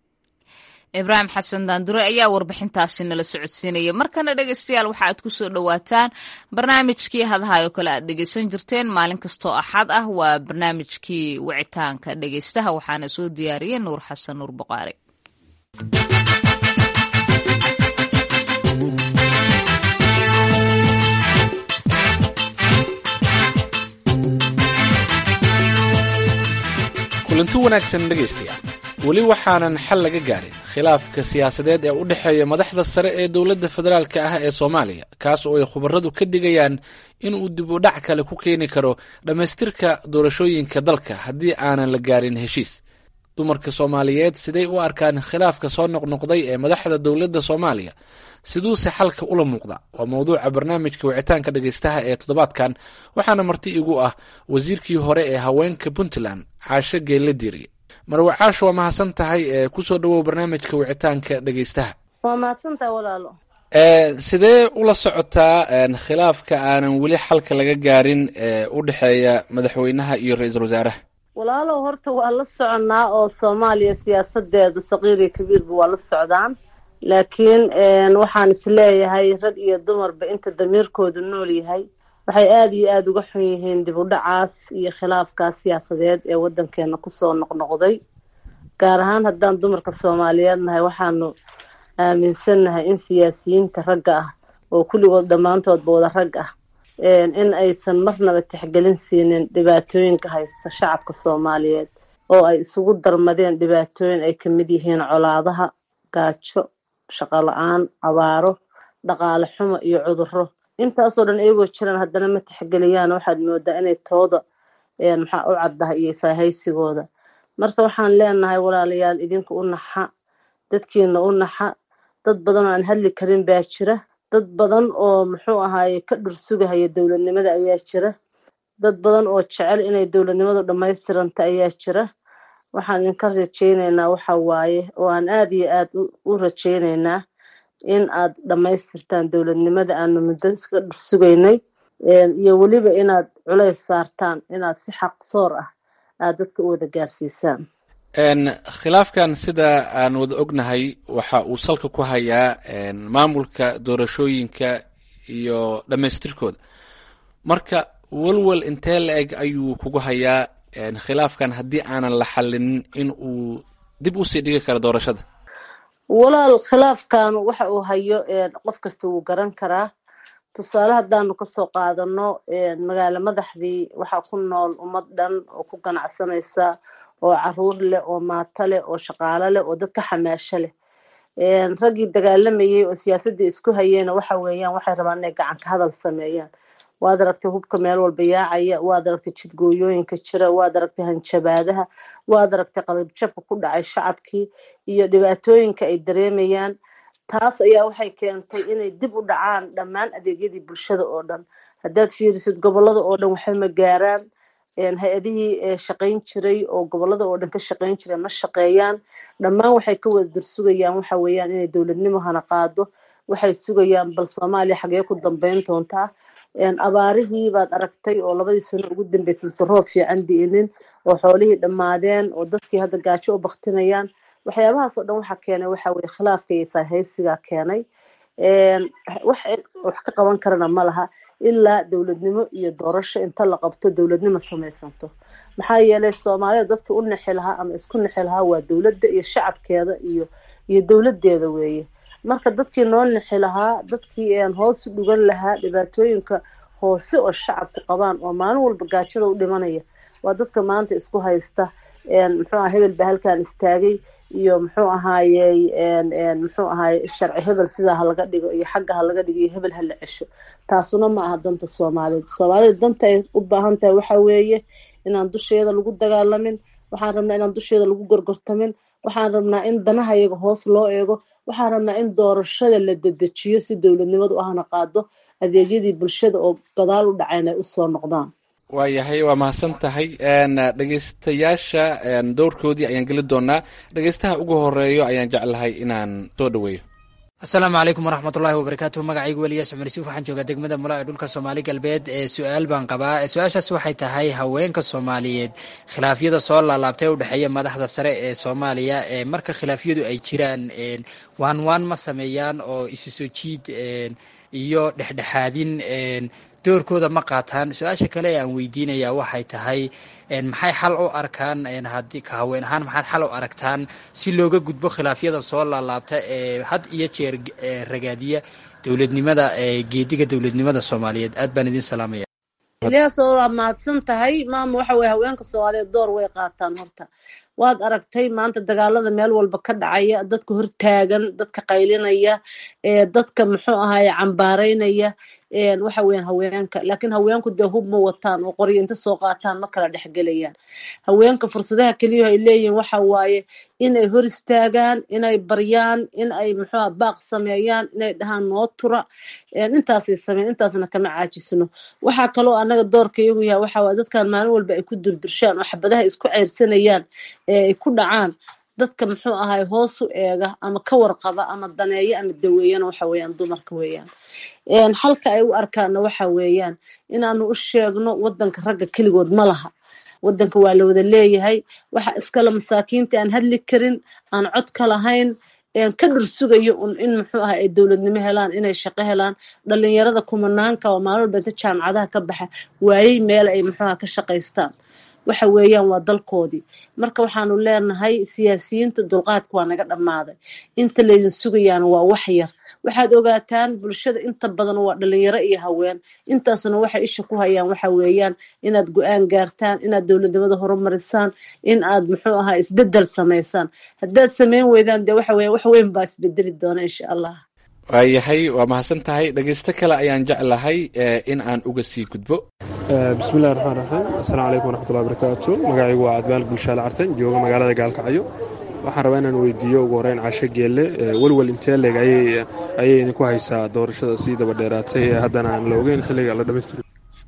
ibraahim xasan daandure ayaa warbixintaasi nala socodsiinaya markana dhegeystayaal waxa aad ku soo dhowaataan barnaamijkii hadahayo kale aad dhegeysan jirteen maalin kastoo axad ah waa barnaamijkii wicitaanka dhegeystaha waxaana soo diyaariyey nuur xasan nuur boqaari kulanti wanaagsan dhegaystayaal weli waxaanan xal laga gaarin khilaafka siyaasadeed ee u dhexeeya madaxda sare ee dowladda federaalka ah ee soomaaliya kaas oo ay khubaradu ka digayaan inuu dib u dhac kale ku keeni karo dhammaystirka doorashooyinka dalka haddii aanan la gaarin heshiis dumarka soomaaliyeed siday u arkaan khilaafka soo noqnoqday ee madaxda dowladda soomaaliya siduuse xalka ula muuqda waa mowduuca barnaamijka wicitaanka dhegaystaha ee toddobaadkan waxaana marti igu ah wasiirkii hore ee haweenka puntland caashe geelle diiriye marwe caasho waa mahadsan tahay ee kusoo dhawow barnaamijka wicitaanka dhegaystaha waa mahadsantaha walaalo sidee ula socotaa khilaafka aanan weli xalka laga gaarin ee u dhexeeya madaxweynaha iyo ra-iisul wasaaraha walaalow horta waa la soconnaa oo soomaaliya siyaasadeeda saqiir iyo kabiirba waa la socdaan laakiin waxaan isleeyahay rag iyo dumarba inta damiirkoodu nool yahay waxay aada iyo aada uga xun yihiin dib u dhacaas iyo khilaafkaas siyaasadeed ee waddankeena kusoo noqnoqday gaar ahaan haddaan dumarka soomaaliyeed nahay waxaanu aaminsannahay in siyaasiyiinta ragga ah oo kulligood dhammaantoodba wada rag ah in aysan marnaba tixgelin siinin dhibaatooyinka haysta shacabka soomaaliyeed oo ay isugu darmadeen dhibaatooyin ay kamid yihiin colaadaha gaajo shaqo la-aan abaaro dhaqaale xumo iyo cudurro intaasoo dhan iyagoo jiraan haddana ma tixgeliyaan waxaad moodaa inay tooda maxaa u caddaha iyo saahaysigooda marka waxaan leenahay walaalayaal idinku u naxa dadkiina u naxa dad badan oo aan hadli karin baa jira dad badan oo muxuu ahaaye ka dhursugahaya dowladnimada ayaa jira dad badan oo jecel inay dowladnimadu dhammaystiranta ayaa jira waxaan idinka rajaynaynaa waxa waaye oo aan aada iyo aada u rajaynaynaa in aad dhammaystirtaan dowladnimada aanu muddo iska dhursugaynay iyo weliba inaad culays saartaan inaad si xaqsoor ah aad dadka u wada gaarsiisaan khilaafkan sida aan wada ognahay waxa uu salka ku hayaa maamulka doorashooyinka iyo dhammaystirkooda marka walwal intee la eg ayuu kugu hayaa khilaafkan haddii aanan la xalinin in uu dib usii dhigi karo doorashada walaal khilaafkan waxa uu hayo qof kasta wuu garan karaa tusaale haddaanu kasoo qaadano magaalo madaxdii waxaa ku nool ummad dhan oo ku ganacsanaysa oo caruur leh oo maato leh oo shaqaalo leh oo dadka xamaasho leh raggii dagaalamayay oo siyaasadii isku hayeyna waxa weeyaan waxay rabaan inay gacanka hadal sameeyaan waad aragtay hubka meel walba yaacaya waad aragtay jidgooyooyinka jira waad aragtay hanjabaadaha waad aragtay qalabjabka ku dhacay shacabkii iyo dhibaatooyinka ay dareemayaan taas ayaa waxay keentay inay dib u dhacaan dhammaan adeegyadii bulshada oo dhan haddaad fiirisid gobolada oo dhan waxba ma gaaraan hay-adihii shaqayn jiray oo gobolada oo dhan ka shaqayn jiray ma shaqeeyaan dhammaan waxay ka wada dursugayaan waxa weeyaan inay dowladnimo hana qaado waxay sugayaan bal soomaaliya xagee ku dambeyn doontaa abaarihii baad aragtay oo labadii sano ugu dambeysay mise roob fiican di'inin oo xoolihii dhammaadeen oo dadkii hadda gaajo u baktinayaan waxyaabahaas oo dhan waxa keenay waxa weye khilaafka iyo saahaysigaa keenay wax wax ka qaban karana ma laha ilaa dowladnimo iyo doorasho inta la qabto dowladnimo samaysanto maxaa yeelay soomaalida dadka u nexi lahaa ama isku nexi lahaa waa dowladda iyo shacabkeeda iyo iyo dowladeeda weeye marka dadkii noo nexi lahaa dadkii hoos u dhugan lahaa dhibaatooyinka hoose oo shacabku qabaan oo maalin walba gaajada u dhimanaya waa dadka maanta isku haysta muxuu aha hebel baa halkan istaagay iyo muxuu ahaayey muxuu ahaayey sharci hebel sidaa halaga dhigo iyo xagga halaga dhigo iyo hebel hala cesho taasuna ma aha danta soomaaliyeed soomaalida danta ay u baahan tahay waxa weeye inaan dusheeda lagu dagaalamin waxaan rabnaa inaan dusheeda lagu gorgortamin waxaan rabnaa in danaha iyaga hoos loo eego waxaan rabnaa in doorashada la dedejiyo si dowladnimadu ahna qaado adeegyadii bulshada oo gadaal u dhacayn ay usoo noqdaan waayahay waa mahadsan tahay dhegeystayaasha dowrkoodii ayaan geli doonaa dhegeystaha ugu horeeyo ayaan jeclahay inaan soo dhaweeyo asalaamu calaykum waraxmatullaahi wabarakaatu magacaygu weliyaas cumar yusuuf waxaan joogaa degmada mula ee dhulka soomaali galbeed ee su-aal baan qabaa su-aashaas waxay tahay haweenka soomaaliyeed khilaafyada soo laalaabtay u dhexeeya madaxda sare ee soomaaliya ee marka khilaafyadu ay jiraan waan waan ma sameeyaan oo isu soo jiid iyo dhexdhexaadin doorkooda ma qaataan su-aasha kale ee aan weydiinaya waxay tahay maxay xal u arkaan haddii ka haween ahaan maxaad xal u aragtaan si looga gudbo khilaafyada soo laalaabta ee had iyo jeer ragaadiya dowladnimada geediga dowladnimada soomaaliyeed aad baan idin salaamaya ilyaas waa mahadsan tahay maama waxa weye haweenka soomaaliyeed door way qaataan horta waad aragtay maanta dagaalada meel walba ka dhacaya dadka hortaagan dadka qaylinaya dadka muxuu ahaye cambaaraynaya waxa weeyaan haweenka laakiin haweenku dee hub ma wataan oo qoryo inta soo qaataan ma kala dhexgelayaan haweenka fursadaha keliya ay leeyihiin waxa waaye inay hor istaagaan inay baryaan in ay muxuuha baaq sameeyaan inay dhahaan noo tura intaasay sameyn intaasna kama caajisno waxaa kaloo anaga doorka iyagu yahay waxa waaye dadkan maalin walba ay ku durdurshaan oo xabadaha isku ceyrsanayaan ee ay ku dhacaan dadka muxuu ahay hoos u eega ama ka warqaba ama daneeya ama daweeyana waxa weeyaan dumarka weeyaan xalka ay u arkaana waxa weeyaan inaanu u sheegno wadanka ragga keligood ma laha wadanka waa la wada leeyahay waxa iskale masaakiinta aan hadli karin aan cod ka lahayn ka dhursugayo un in muxuu aha ay dowladnimo helaan inay shaqo helaan dhalinyarada kumanaanka oo maalin walba inta jaamacadaha ka baxa waayey meel ay muxuuha ka shaqaystaan waxa weeyaan waa dalkoodii marka waxaanu leenahay siyaasiyiinta dulqaadka waa naga dhammaaday inta laydin sugayaana waa wax yar waxaad ogaataan bulshada inta badan waa dhalinyaro iyo haween intaasuna waxay isha ku hayaan waxa weeyaan inaad go-aan gaartaan inaad dowladnimada horumarisaan in aad muxuu ahaa isbedel samaysaan haddaad samayn weydaan dee waxa weya wax weyn baa isbedeli doona insha allah waayahay waa mahadsan tahay dhegeysto kale ayaan jeclahay in aan uga sii gudbo bismillahi raxmaan raxiim assalaamu calaykum waraxmatullahi barakaatu magacaygu waa cadmaal gulshaale cartan jooga magaalada gaalkacyo waxaan rabaa inaan weydiiyo ugu horeyn casho geelle welwel intee leeg ayay idinku haysaa doorashada sii daba dheeraatay ee haddana aan la ogeyn xilliga la dhamaystiro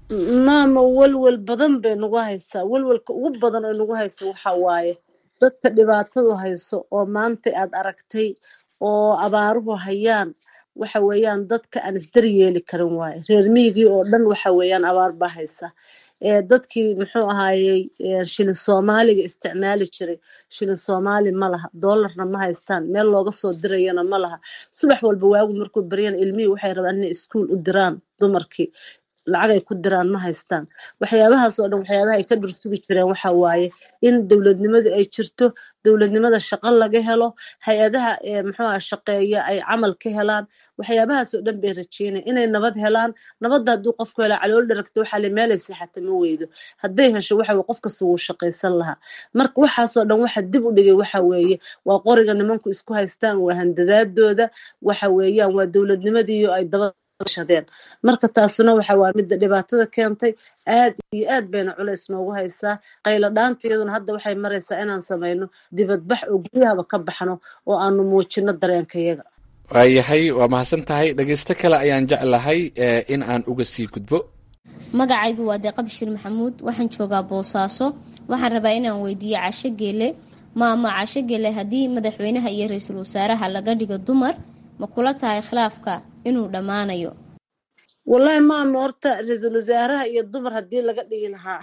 maama welwel badan bay nagu haysaa welwelka ugu badan oo nagu haysa waxa waaye dadka dhibaatadu hayso oo maanta aad aragtay oo abaaruhu hayaan waxa weeyaan dadka aan isdar yeeli karin waaye reer miyigii oo dhan waxa weeyaan abaar baa haysa dadkii muxuu ahaayey shilin soomaaliga isticmaali jiray shilin soomaali ma laha doolarna ma haystaan meel looga soo dirayana ma laha subax walba waagu markuu baryana ilmihii waxay rabaan inay iskuul u diraan dumarkii lacag ay ku diraan ma haystaan waxyaabahaas oo dhan waxyaabaha ay ka dhursugi jireen waxa waaye in dowladnimadu ay jirto dowladnimada shaqo laga helo hay-adaha muxuuha shaqeeya ay camal ka helaan waxyaabahaas oo dhan bay rajeynaya inay nabad helaan nabadda hadduu qofku hela calool dharagta waxaa le meelay seexata ma weydo hadday hesho waxa weye qof kasta wuu shaqaysan lahaa marka waxaasoo dhan waxa dib u dhigay waxa weeye waa qoriga nimanku isku haystaan waa handadaadooda waxa weeyaan waa dowladnimadiiyo ay daba shadeen marka taasuna waxa waa midda dhibaatada keentay aad iyo aad bayna culays noogu haysaa qaylo dhaanta iyaduna hadda waxay maraysaa inaan samayno dibadbax oo guryahaba ka baxno oo aanu muujino dareenkayaga waayahay waa mahadsan tahay dhegeysto kale ayaan jeclahay in aan uga sii gudbo magacaygu waa deeqa bashir maxamuud waxaan joogaa boosaaso waxaan rabaa inaan weydiiyo casho geele maama casho geele haddii madaxweynaha iyo ra-iisul wasaaraha laga dhigo dumar ma kula tahay khilaafka inuu dhammaanayo wallahi maama horta ra-iisul wasaaraha iyo dumar haddii laga dhigi lahaa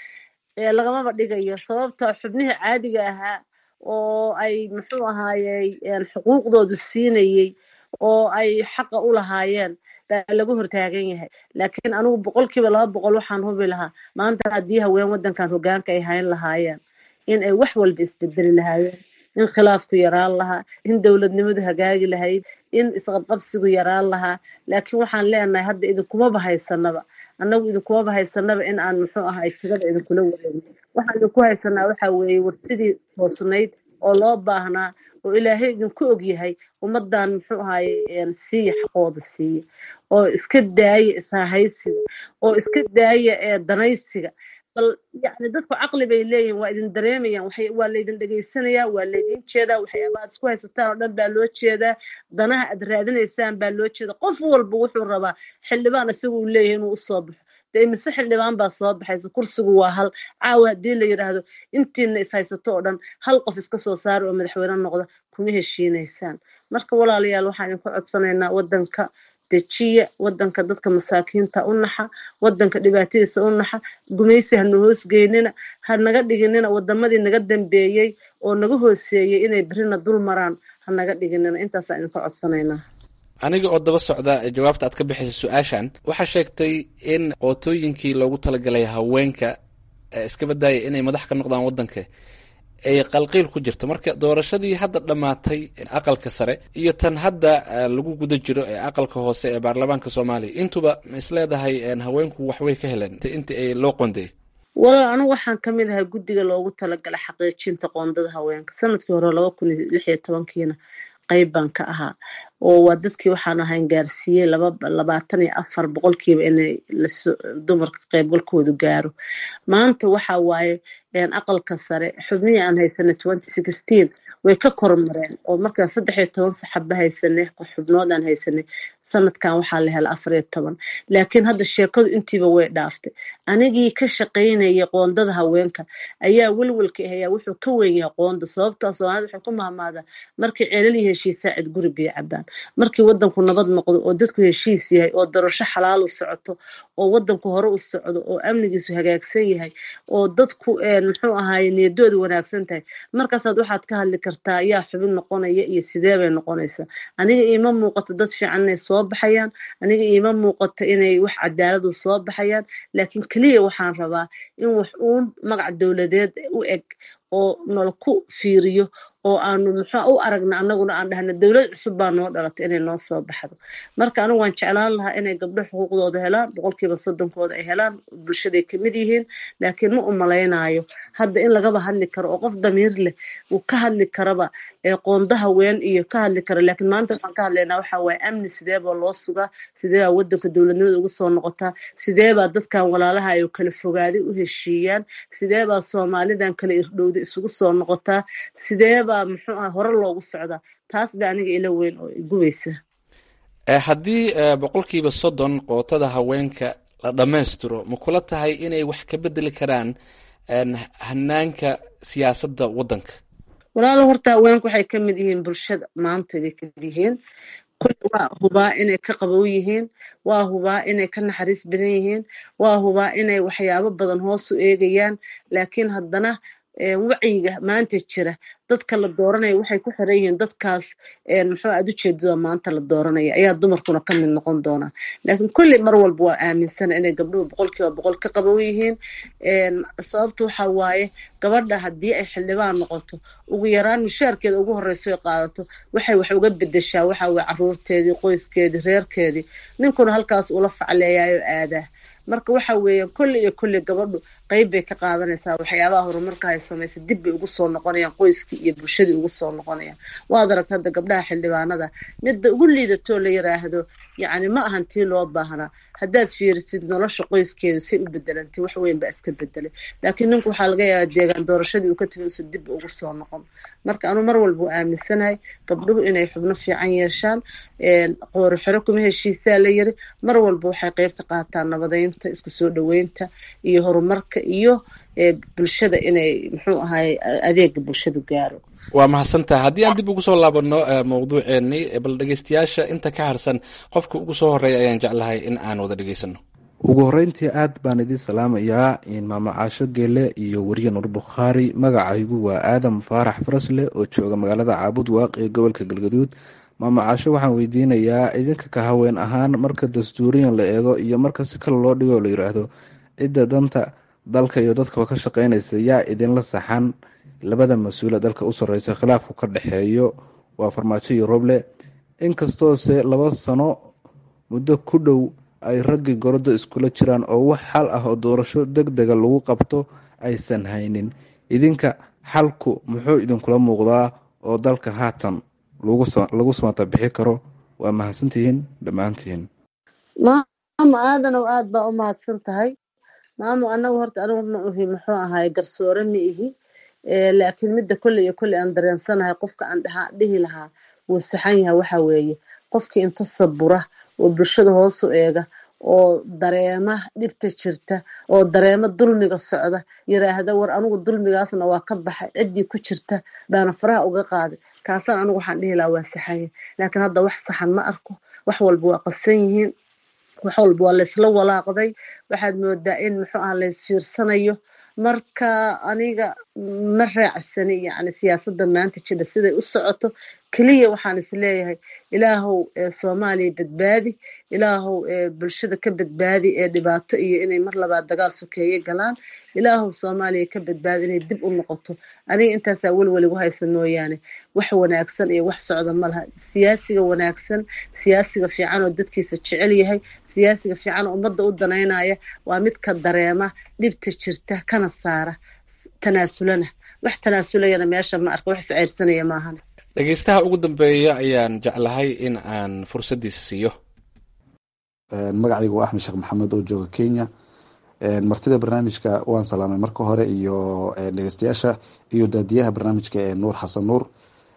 lagamaba dhigayo sababta xubnihii caadiga ahaa oo ay muxuu ahaayey xuquuqdoodu siinayey oo ay xaqa u lahaayeen baa laga hortaagan yahay laakiin anigu boqolkiiba laba boqol waxaan hubi lahaa maanta haddii haween waddankan hogaanka ay hayn lahaayeen in ay wax walba isbedeli lahaayeen in khilaafku yaraan lahaa in dowladnimadu hagaagi lahayd in isqabqabsigu yaraan lahaa laakiin waxaan leenahay hadda idinkumaba haysanaba annagu idinkumaba haysanaba in aan muxuu ahay tigada idinkula wareegno waxaan idinku haysanaa waxa weeye warsidii toosnayd oo loo baahnaa oo ilaahay idinku og yahay ummadan muxuu ahaye siiya xaqooda siiya oo iska daaya ishahaysiga oo iska daaya danaysiga bal yani dadku caqli bay leeyihin waa idin dareemayaan waa laydin dhegaysanayaa waa laydin jeedaa waxyaaba aad isku haysataan oo dhan baa loo jeedaa danaha aad raadinaysaan baa loo jeeda qof walba wuxuu rabaa xildhibaan isagu uu leeyahay inuu usoo baxo dee imise xildhibaan baa soo baxaysa kursigu waa hal caawa haddii la yidhaahdo intiina is haysato oo dhan hal qof iska soo saara oo madaxweyne noqda kuma heshiinaysaan marka walaalayaal waxaan idinku codsanaynaa waddanka dejiya waddanka dadka masaakiinta u naxa waddanka dhibaatadiisa u naxa gumaysi hana hoosgeynina ha naga dhiginina wadamadii naga dambeeyey oo naga hooseeyey inay berina dul maraan ha naga dhiginina intaasaan idinka codsanaynaa aniga oo daba socda jawaabta aad ka bixisay su-aashan waxaa sheegtay in qootooyinkii loogu talagalay haweenka iska badaaya inay madax ka noqdaan waddanka ay qalqiil ku jirto marka doorashadii hadda dhammaatay aqalka sare iyo tan hadda lagu guda jiro ee aqalka hoose ee baarlamaanka soomaaliya intuba ma isleedahay haweenku waxbay ka heleen intii ay loo qonday walaal anigu waxaan ka mid ahay guddiga loogu talagalay xaqiijinta qoondada haweenka sanadkii hore laba kun iyo lix iyo tobankiina qayb baan ka ahaa oo waa dadkii waxaan ahayn gaarsiiyey laba labaatan iyo afar boqolkiiba inay dumarka qaybgalkoodu gaaro maanta waxa waaye aqalka sare xubnihii aan haysanay twenty sixteen way ka kormareen oo markaan saddex iyo toban saxaba haysanay xubnood aan haysanay sanadkan waxaa la hela afar iyo toban laakiin hadda sheekadu intiiba way dhaaftay anigii ka shaqaynayay qoondada haweenka ayaa welwelka ahayaa wuxuu ka weyn yahay qoonda sababtaa soomaalida waxay ku mahmaadaa markii ceelal heshiisaa cid guri biyo cabaan markii wadanku nabad noqdo oo dadku heshiis yahay oo darasho xalaal u socoto oo wadanku hore u socdo oo amnigiisu hagaagsan yahay oo dadku muxuu ahaaye niyadoodu wanaagsan tahay markaasaad waxaad ka hadli kartaa yaa xubin noqonaya iyo sidee bay noqonaysaa aniga iima muuqato dad fiican inay soo baxayaan aniga iima muuqato inay wax cadaaladu soo baxayaan laakiin keliya waxaan rabaa in wax uun magac dowladeed u eg oo nala ku fiiriyo oo aanu muxuu u aragna anaguna aan dhahna dowlad cusub baa noo dhalatay inay noo soo baxdo marka anigu waan jeclaan lahaa inay gabdho xuquuqdooda helaan boqolkiiba soddonkooda ay helaan bulshaday kamid yihiin laakiin ma u malaynaayo hadda in lagaba hadli karo oo qof damiir leh uu ka hadli karaba qoonda haween iyo ka hadli karo laakiin maanta waxaan ka hadlaynaa waxa waaye amni sidee baa loo sugaa sidee baa wadanka dowladnimada ugu soo noqotaa sidee baa dadkan walaalaha ay kala fogaaday u heshiiyaan sidee baa soomaalidan kala irdhowda isugu soo noqotaa sidee baa muxuu ah hore loogu socdaa taas baa aniga ila weyn oo gubaysa haddii boqolkiiba soddon qootada haweenka la dhammaystiro ma kula tahay inay wax ka bedeli karaan hanaanka siyaasadda waddanka walaalo horta haweenku waxay ka mid yihiin bulshada maanta bay ka mid yihiin kulli waa hubaa inay ka qabow yihiin waa hubaa inay ka naxariis badan yihiin waa hubaa inay waxyaabo badan hoos u eegayaan laakiin haddana wacyiga maanta jira dadka la dooranaya waxay ku xiran yihiin dadkaas muxuu aad ujeedada maanta la dooranaya ayaa dumarkuna ka mid noqon doonaa laakiin kulli mar walba waa aaminsana inay gabdhuhu boqolkiiba boqol ka qabow yihiin sababta waxa waaye gabadha haddii ay xildhibaan noqoto ugu yaraan mushaarkeeda ugu horeyso ay qaadato waxay wax uga bedeshaa waxa weye caruurteedii qoyskeedii reerkeedii ninkuna halkaas ula facleeyaayoo aadaa marka waxa weeye kulli iyo kulli gabadhu qeyb bay ka qaadanaysaa waxyaabaha horumarka ay samaysa dib bay ugu soo noqonayaan qoyskii iyo bulshadii ugu soo noqonayaan waad aragta hadda gabdhaha xildhibaanada midda ugu liidatoo la yiraahdo yacni ma ahan tii loo baahnaa haddaad fiirisid nolosha qoyskeeda say u bedelantay wax weyn baa iska bedelay laakiin ninku waxaa laga yaabaa deegaan doorashadii uu ka tegay usa dib ugu soo noqon marka anuu mar walba u aaminsanahay gabdhuhu inay xubno fiican yeeshaan qoori xero kuma heshiisaa la yiri mar walba waxay qeyb ka qaataan nabadeynta isku soo dhaweynta iyo horumarka iyo bulshada inay muxuu ahay adeega bulshadu gaaro waa mahadsantaha haddii aan dib ugu soo laabano mawduuceennii bal dhegeystayaasha inta ka harsan qofka ugu soo horeeya ayaan jeclahay in aan wada dhegeysano ugu horeyntii aad baan idiin salaamayaa maama caasho geele iyo weriye nur bukhaari magacaygu waa aadam faarax farasle oo jooga magaalada caabud waaq ee gobolka galgaduud maama caasho waxaan weydiinayaa idinka ka haween ahaan marka dastuuriyan la eego iyo marka si kale loo dhigo la yiraahdo cidda danta dalka iyo dadkaba ka shaqeynaysa yaa idinla saxan labada mas-uula dalka u sarreysa khilaafku ka dhexeeyo waa farmaajo iyo roble inkastoose laba sano muddo ku dhow ay raggii goroda iskula jiraan oo wax xal ah oo doorasho deg dega lagu qabto aysan haynin idinka xalku muxuu idinkula muuqdaa oo dalka haatan lagu samata bixi karo waa mahadsantihiin dhammaantihiin maamo aadanow aada baa u mahadsan tahay maamo anagu horta anigu ma uhi muxuu ahaay garsoore ma ihi laakiin midda kolley iyo kolley aan dareensanahay qofka aan dhaha dhihi lahaa wuu saxan yahay waxa weeye qofkii inta sabura oo bulshada hoos u eega oo dareema dhibta jirta oo dareema dulmiga socda yiraahda war anigu dulmigaasna waa ka baxay ciddii ku jirta baana faraha uga qaaday kaasaan anigu waxaan dhihi lahaa waa saxan yahay laakiin hadda wax saxan ma arko wax walba waa qasan yihiin wax walba waa laysla walaaqday waxaad moodaa in muxuu aha laysfiirsanayo marka aniga ma raacsani yani siyaasadda maanta jidha siday u socoto keliya waxaan is leeyahay ilaahow soomaaliya badbaadi ilaahow bulshada ka badbaadi ee dhibaato iyo inay mar labaad dagaal sokeeye galaan ilaahow soomaaliya ka badbaadi inay dib u noqoto aniga intaasaa welweligu haysa mooyaane wax wanaagsan iyo wax socda ma laha siyaasiga wanaagsan siyaasiga fiican oo dadkiisa jecel yahay siyaasiga fiican oo ummadda u danaynaya waa midka dareema dhibta jirta kana saara tanaasulana wax tanaasulayana meesha ma arka wax isceyrsanaya maahan dhegeystaha ugu dambeeya ayaan jeclahay in aan fursaddiisa siiyo magacaygu waa axmed sheekh maxamed oo jooga kenya martida barnaamijka waan salaamay marka hore iyo dhegeystayaasha iyo daadiyaha barnaamijka ee nuur xasan nuur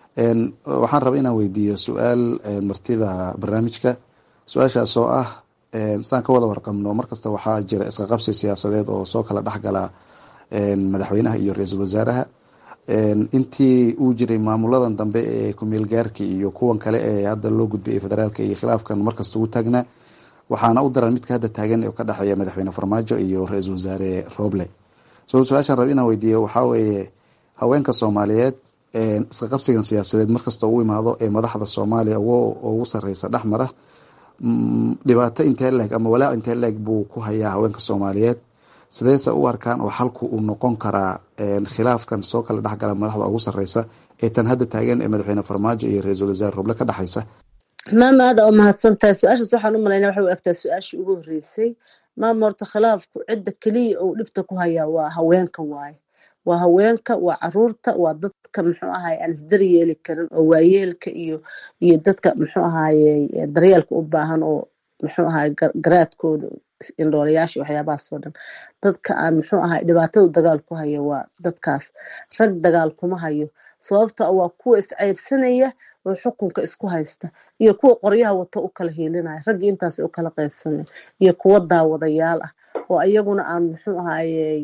waxaan rabaa inaan weydiiyo su-aal martida barnaamijka su-aashaas oo ah saan ka wada warqabno markasta waxaa jira iska qabsi siyaasadeed oo soo kala dhexgala madaxweynaha iyo ra-iisul wasaaraha intii uu jiray maamuladan dambe ee kumeel gaarka iyo kuwan kale ee hadda loo gudbay federaalka iyo khilaafkan markasta ugu taagnaa waxaana u daran midka hadda taagan oo ka dhexeeya madaxweyne farmaajo iyo ra-iisul wasaare roble so su-aashaan rab inaan weydiiyo waxaa weeye haweenka soomaaliyeed iska qabsigan siyaasadeed markasta ugu imaado ee madaxda soomaaliya ugu sareysa dhexmara dhibaato intee leeg ama walaac intee leeg buu ku hayaa haweenka soomaaliyeed sideese u arkaan oo xalku uu noqon karaa khilaafkan soo kala dhexgala madaxda ugu sareysa ee tan hadda taagan ee madaxweyne farmaajo iyo ra-iisul wasaare roble ka dhexeysa maama aada oo mahadsantahay su-aashaas waxaan u malaynaa waxay u egtaa su-aashii ugu horreysay maama horta khilaafku cidda keliya uu dhibta ku hayaa waa haweenka waaye waa haweenka waa caruurta waa dadka muxuu ahaye aan isdari yeeli karin oo waayeelka iyo iyo dadka muxuu ahaye daryeelka u baahan oo muxuu ahaye garaadkooda indhoolayaasha waxyaabahaas oo dhan dadka aan muxuu ahaye dhibaatadu dagaal ku hayo waa dadkaas rag dagaal kuma hayo sababta waa kuwa isceyrsanaya oo xukunka isku haysta iyo kuwa qoryaha wato u kala hiilinaya raggii intaas u kala qaybsanaya iyo kuwa daawadayaal ah oo iyaguna aan muxuu ahaye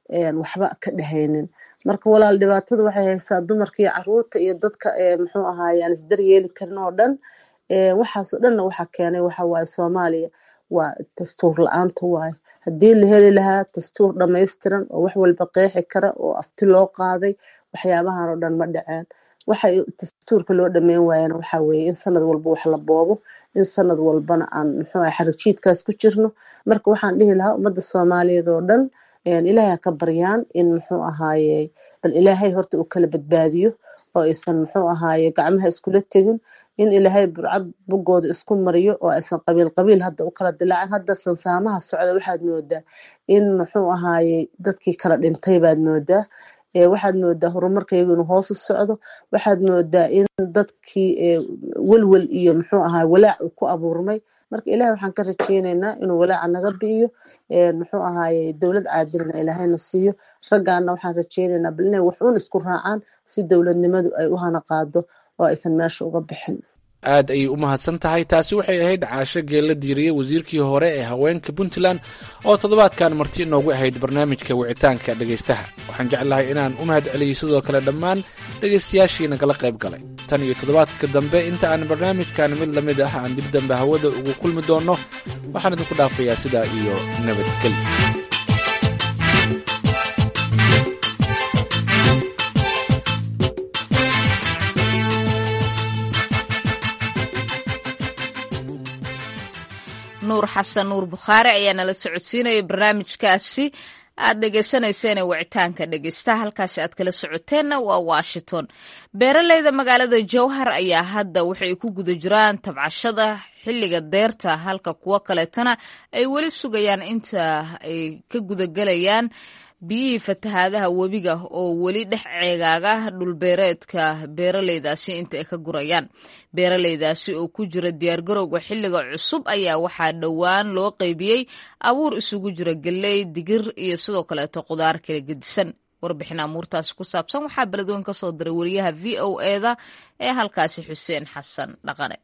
waxba ka dhehaynin marka walaal dhibaatada waxay haysaa dumarka iyo caruurta iyo dadka muxuu ahaaye aan isdaryeeli karin oo dhan waxaasoo dhanna waxaa keenay waxa waaye soomaaliya waa dastuur la-aanta waaye haddii la heli lahaa dastuur dhamaystiran oo wax walba qeexi kara oo afti loo qaaday waxyaabahan oo dhan ma dhaceen waxay dastuurka loo dhameyn waayana waxaa weeye in sanad walba wax la boobo in sanad walbana aan muxuu aha xarigjiidkaas ku jirno marka waxaan dhihi lahaa ummadda soomaaliyeed oo dhan ilaahay ha ka baryaan in muxuu ahaaye bal ilaahay horta uu kala badbaadiyo oo aysan muxuu ahaaye gacmaha iskula tegin in ilaahay burcad bogooda isku mariyo oo aysan qabiil qabiil hadda u kala dilaacin hadda sansaamaha socda waxaad moodaa in muxuu ahaaye dadkii kala dhintay baad moodaa waxaad moodaa horumarkaygu inuu hoos u socdo waxaad moodaa in dadkii welwel iyo muxuu ahaa walaac uu ku abuurmay marka ilahay waxaan ka rajeyneynaa inuu walaaca naga bi'iyo muxuu ahaaye dowlad caadilna ilaahayna siiyo raggaana waxaan rajeyneynaa bal inay wax uun isku raacaan si dowladnimadu ay u hana qaado oo aysan meesha uga bixin aad ayay u mahadsan tahay taasi waxay ahayd caasho geella diiriye wasiirkii hore ee haweenka puntland oo toddobaadkan marti inoogu ahayd barnaamijka wicitaanka dhegaystaha waxaan jeclahay inaan u mahad celiyey sidoo kale dhammaan dhegaystayaashii nagala qayb galay tan iyo toddobaadka dambe inta aan barnaamijkan mid la mid ah aan dib dambe hawada ugu kulmi doonno waxaan idinku dhaafayaa sidaa iyo nabadgelyo nuur xasan nuur bukhaari ayaa nala socodsiinaya barnaamijkaasi aad dhegeysaneyseen wicitaanka dhegeystaha halkaasi aad kala socoteenna waa washington beeraleyda magaalada jowhar ayaa hadda waxay ku guda jiraan tabcashada xilliga deerta halka kuwo kaleetana ay weli sugayaan inta ay ka gudagelayaan biyihii fatahaadaha webiga oo weli dhex ceegaaga dhulbeereedka beeraleydaasi inta ay ka gurayaan beeraleydaasi oo ku jira diyaargarowga xilliga cusub ayaa waxaa dhowaan loo qeybiyey abuur isugu jira galley digir iyo sidoo kaleeto qudaar kala gedisan warbixin amuurtaasi ku saabsan waxaa beledweyn ka soo diray wariyaha v o eda ee halkaasi xuseen xasan dhaqane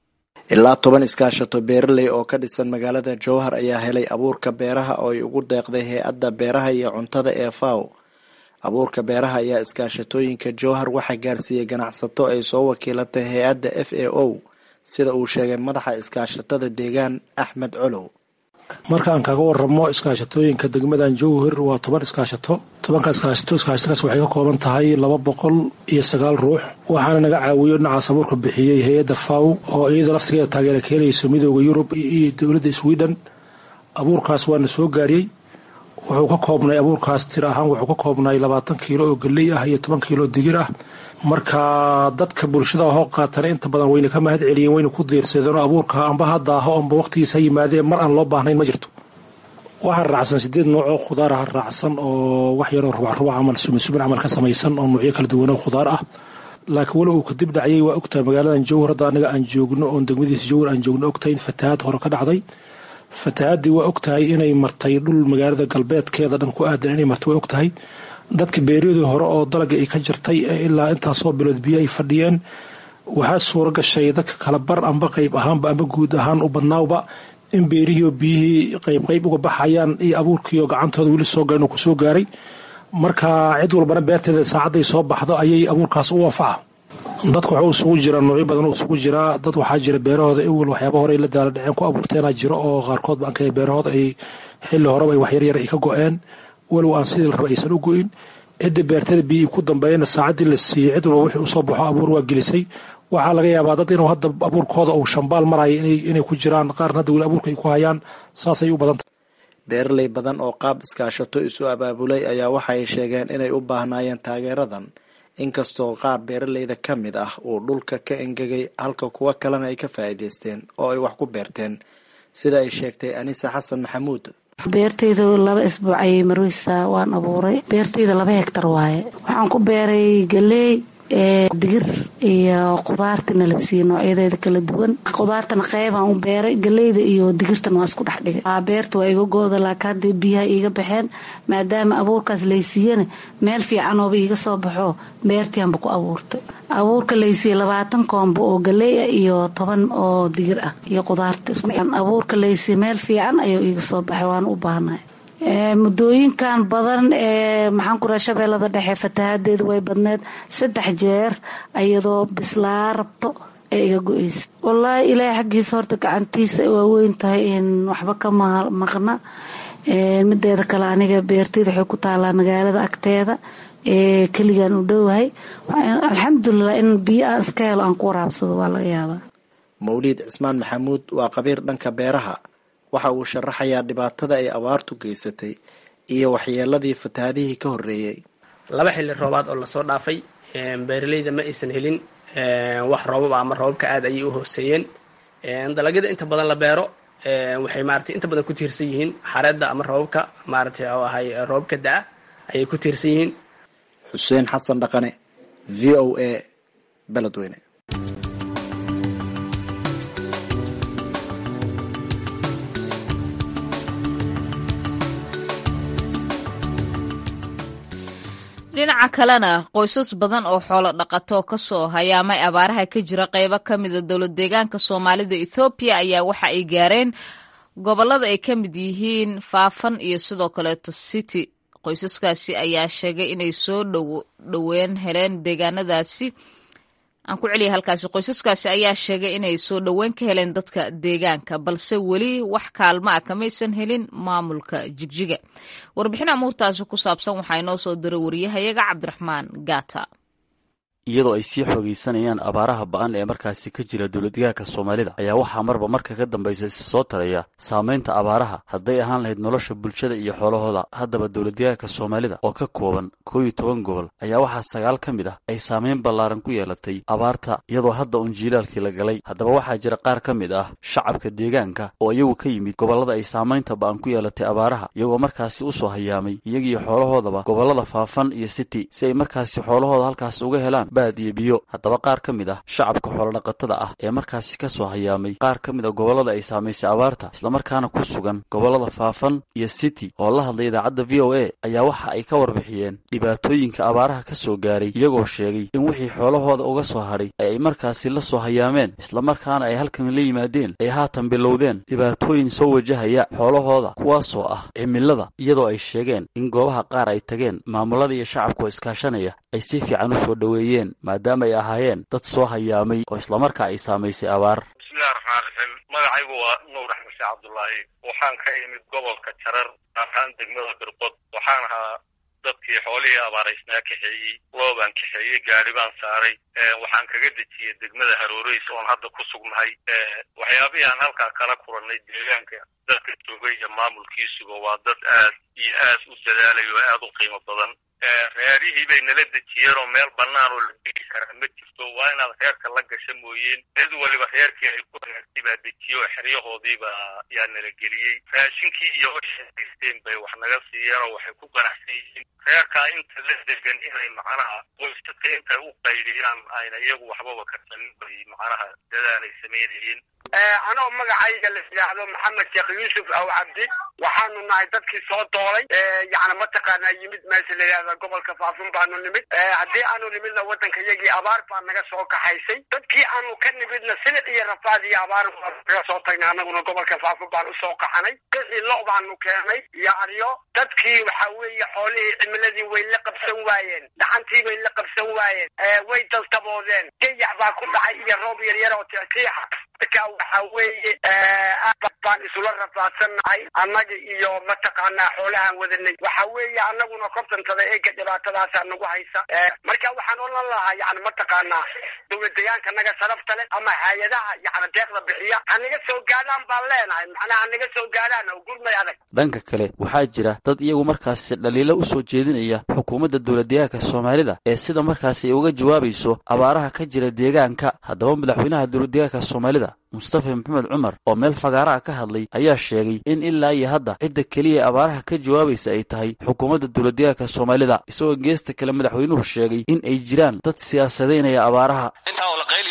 ilaa toban iskaashato beeraley oo ka dhisan magaalada jowhar ayaa helay abuurka beeraha oo ay ugu deeqday hay-adda beeraha iyo cuntada ee faw abuurka beeraha ayaa iskaashatooyinka jowhar waxaa gaarsiiyey ganacsato ay soo wakiilatay hay-adda f a o sida uu sheegay madaxa iskaashatada deegaan axmed colow marka aan kaga waramo iskaashatooyinka degmadan jowhar waa toban iskaashato tobanka iskaashato iskaashatadaas waxay ka kooban tahay laba boqol iyo sagaal ruux waxaana naga caawiyo dhinacaas abuurka bixiyey hay-adda faw oo iyada laftigeeda taageera ka helayso midooda yurub iyo dowladda sweden abuurkaas waana soo gaariyey wuxuu ka koobnay abuurkaas tir ahaan wuxuu ka koobnay labaatan kiilo oo galley ah iyo toban kiilo oo digir ah marka dadka bulshada hoo qaatana inta badan wayna ka mahad celiyeen wayna ku diirsadeenoo abuurka amba hadda aho amba waqtigiis ha yimaadeen mar aan loo baahnayn ma jirto waxaa raacsan sideed nooc oo khudaar ah raacsan oo wax yaroo rubac rubac camal sumin sumin camal ka samaysan oo nuucyo kala duwan oo khudaar ah laakiin weli uu kadib dhacyay waa ogtahay magaaladan jowhar hadda aniga aan joogno oon degmadiisa jowhar aan joogno ogtahay in fatahaad hore ka dhacday fatahaadii waa ogtahay inay martay dhul magaalada galbeedkeeda dhan ku aadan inay martay waa ogtahay dadka beeryadii hore oo dalaga ay ka jirtay ee ilaa intaasoo bilood biyo ay fadhiyeen waxaa suura gashay dadka kala bar amba qayb ahaanba amba guud ahaan u badnaawba in beerihiioo biyihii qaybqayb uga baxayaan iyo abuurkiioo gacantooda weli soo garan oo kusoo gaaray marka cid walbana beerteeda saacadday soo baxdo ayay abuurkaas u anfaca dadka waxuu isugu jiraa noocyo badan oo isugu jiraa dad waxaa jira beerahooda ewel waxyaaba hore ay la daala dhaceen ku abuurteenaa jiro oo qaarkood baan ka beerahooda ay xilli horeba ay waxyaryar ay ka go-een walow aan sidii la raba aysan u go-in cidda beertada biyihii ku dambeeyana saacaddii la siiyey cid walba wixii usoo baxo abuur waa gelisay waxaa laga yaabaa dad inuu hadda abuurkooda uu shambaal maraya inay ku jiraan qaarna hadda weli abuurka ay ku hayaan saasay u badantah beeraley badan oo qaab iskaashato isu abaabulay ayaa waxay sheegeen inay u baahnaayeen taageeradan inkastoo qaar beeraleyda ka mid ah uu dhulka ka engegay halka kuwo kalena ay ka faa'iidaysteen oo ay wax ku beerteen sida ay sheegtay anisa xasan maxamuud beertayda laba isbuuc ayay marweysaa waan abuuray beertayda laba hegtar waaye waxaan ku beeray galeey digir iyo qudaartana la siiye noocyadeeda kala duwan qudaartana qeybaan u beeray galeyda iyo digirtana waa isku dhex dhigay beerta waa iga gooda laakiin hadday biyaha iiga baxeen maadaama abuurkaas laysiiyana meel fiicanooba iiga soo baxo beertianba ku abuurtay abuurka laysiiye labaatan koombo oo galey ah iyo toban oo digir ah iyo qudaarta abuurka laysiiye meel fiican ayuu iiga soo baxay waana u baahnahay muddooyinkan badan ee maxaan ku raha shabeellada dhexe fatahadeedu way badneed saddex jeer iyadoo bislaa rabto ee iga go-eysa wallaahi ilaahay xaggiisa horta gacantiisa waa weyn tahay in waxba ka maqna mideeda kale aniga beerteyda waxay ku taalaa magaalada agteeda ee keligaan u dhowahay alxamdulilah in biyo aan iska helo aan ku waraabsado waa laga yaabaa mawliid cismaan maxamuud waa qabiir dhanka beeraha waxa uu sharaxayaa dhibaatada ay abaartu geysatay iyo waxyeeladii fatahaadihii ka horreeyey laba xilli roobaad oo lasoo dhaafay beeraleyda ma aysan helin wax roobab ama roobabka aad ayay u hooseeyeen dalagyada inta badan la beero waxay maaragtay inta badan ku tiirsan yihiin xareedda ama roobabka maaragtay oo ahay roobabka da-a ayay ku tiirsan yihiin xuseen xasan dhaqane v o a beledweyne dhinaca kalena qoysas badan oo xoolo dhaqato kasoo hayaamay abaaraha ka jira qeybo ka mida dowlad deegaanka soomaalida ethoobiya ayaa waxa ay gaareen gobolada ay ka mid yihiin faafan iyo sidoo kaleeto city qoysaskaasi ayaa sheegay inay soo dhoween heleen deegaanadaasi aan ku celiya halkaasi qoysaskaasi ayaa sheegay inay soo dhoweyn ka heleen dadka deegaanka balse weli wax kaalmo ah kamaysan helin maamulka jigjiga warbixin amuurtaasi ku saabsan waxaa inoo soo diray wariyahayaga cabdiraxmaan gaata iyadoo ay sii xoogaysanayaan abaaraha ba-an ee markaasi ka jira dowladdegaanka soomaalida ayaa waxaa marba marka ka dambaysa is soo taraya saamaynta abaaraha hadday ahaan lahayd nolosha bulshada iyo xoolahooda haddaba dowladdegaanka soomaalida oo ka kooban koo iyo toban gobol ayaa waxaa sagaal ka mid ah ay saamayn ballaaran ku yeelatay abaarta iyadoo hadda uun jiilaalkii la galay haddaba waxaa jira qaar ka mid ah shacabka deegaanka oo iyagu ka yimid gobollada ay saamaynta ba-an ku yeelatay abaaraha iyagoo markaasi u soo hayaamay iyagiyo xoolahoodaba gobollada faafan iyo city si ay markaasi xoolahooda halkaas uga helaan iyo biyo haddaba qaar ka mid ah shacabka xoolodhaqatada ah ee markaasi ka soo hayaamay qaar ka mid a gobollada ay saamaysay abaarta islamarkaana ku sugan gobollada faafan iyo city oo la hadlay idaacadda v o a ayaa waxa ay ka warbixiyeen dhibaatooyinka abaaraha ka soo gaaray iyagoo sheegay in wixii xoolahooda uga soo hadhay ee ay markaasi la soo hayaameen islamarkaana ay halkan la yimaadeen ay haatan bilowdeen dhibaatooyin soo wajahaya xoolahooda kuwaasoo ah cimilada iyadoo ay sheegeen in goobaha qaar ay tageen maamulada iyo shacabka oo iskaashanaya ay si fiican u soo dhoweeyeen maadaama ay ahaayeen dad soo hayaamay oo islamarkaa ay saamaysay abaar bismillahi raxmaan raxiim magacaygu waa nuur axmed sheekh cabdullaahi waxaan ka imid gobolka jarar ahaan degmada birbod waxaan ahaa dadkii xoolihii abaaraysnaa kaxeeyey loobaan kaxeeyey gaari baan saaray waxaan kaga dejiyey degmada haroореys oon hadda ku sugnahay waxyaabihii aan halkaa kala kulannay deegaanka dadka joogay iyo maamulkiisuba waa dad aad iyo aad u dadaalay oo aad u qiimo badan reerihii bay nala dejiyeen oo meel bannaan oo la degi karaa ma jirto waa inaad reerka la gasha mooyeen cid waliba reerkii ay ku hagaagtay baa dejiye oo xeryahoodiiba yaa nala geliyey raashinkii iyo waxay haysteen bay wax naga siiyeen oo waxay ku ganacsan yihiin reerkaa inta la degan inay macnaha qoysaska intay u qaydiyaan ayna iyagu waxbaba karsanin bay macnaha dadaalay samaynayeen anoo magacayga la yidhaahdo maxamed sheekh yuusuf aw cabdi waxaanu nahay dadkii soo doolay yani mataqaanaa yimid meesha la yidhahda gobolka faafun baanu nimid haddii aanu nimidna waddanka yagii abaar baa naga soo kaxaysay dadkii aanu ka nimidna silic iyo rafaad iyo abaar naga soo tagnay annaguna gobolka faafun baan usoo kaxanay qixii lo baanu keenay iyo aryo dadkii waxa weeye xoolihii cimiladii way la qabsan waayeen dhaxantii bay la qabsan waayeen way daltaboodeen gayax baa ku dhacay iyo roob yaryar oo tixiixa marka waxa weeye baan isula rafaadsannahay annaga iyo mataqaanaa xoolahaan wadanay waxa weeye annaguna kortantada eega dhibaatadaasaa nagu haysa marka waxaan odhan lahaa yani mataqaanaa dowladdegaanka naga sharafta leh ama hay-adaha yani deeqda bixiya hanaga soo gaadhaan baan leenahay macnaha hanaga soo gaadhaan oo gurmay adag dhanka kale waxaa jira dad iyagu markaasi dhaliilo u soo jeedinaya xukuumadda dowladdegaanka soomaalida ee sida markaasi ay uga jawaabayso abaaraha ka jira deegaanka haddaba madaxweynaha dowladdegaanka soomaalida mustafa maxamed cumar oo meel fagaaraha ka hadlay ayaa sheegay in ilaa iyo hadda cidda keliya abaaraha ka jawaabaysa ay tahay xukuumadda dowladdegaanka soomaalida isagoo geesta kale madaxweynuhu sheegay in ay jiraan dad siyaasadeynaya abaaraha intaa oo la qayliyayo iyo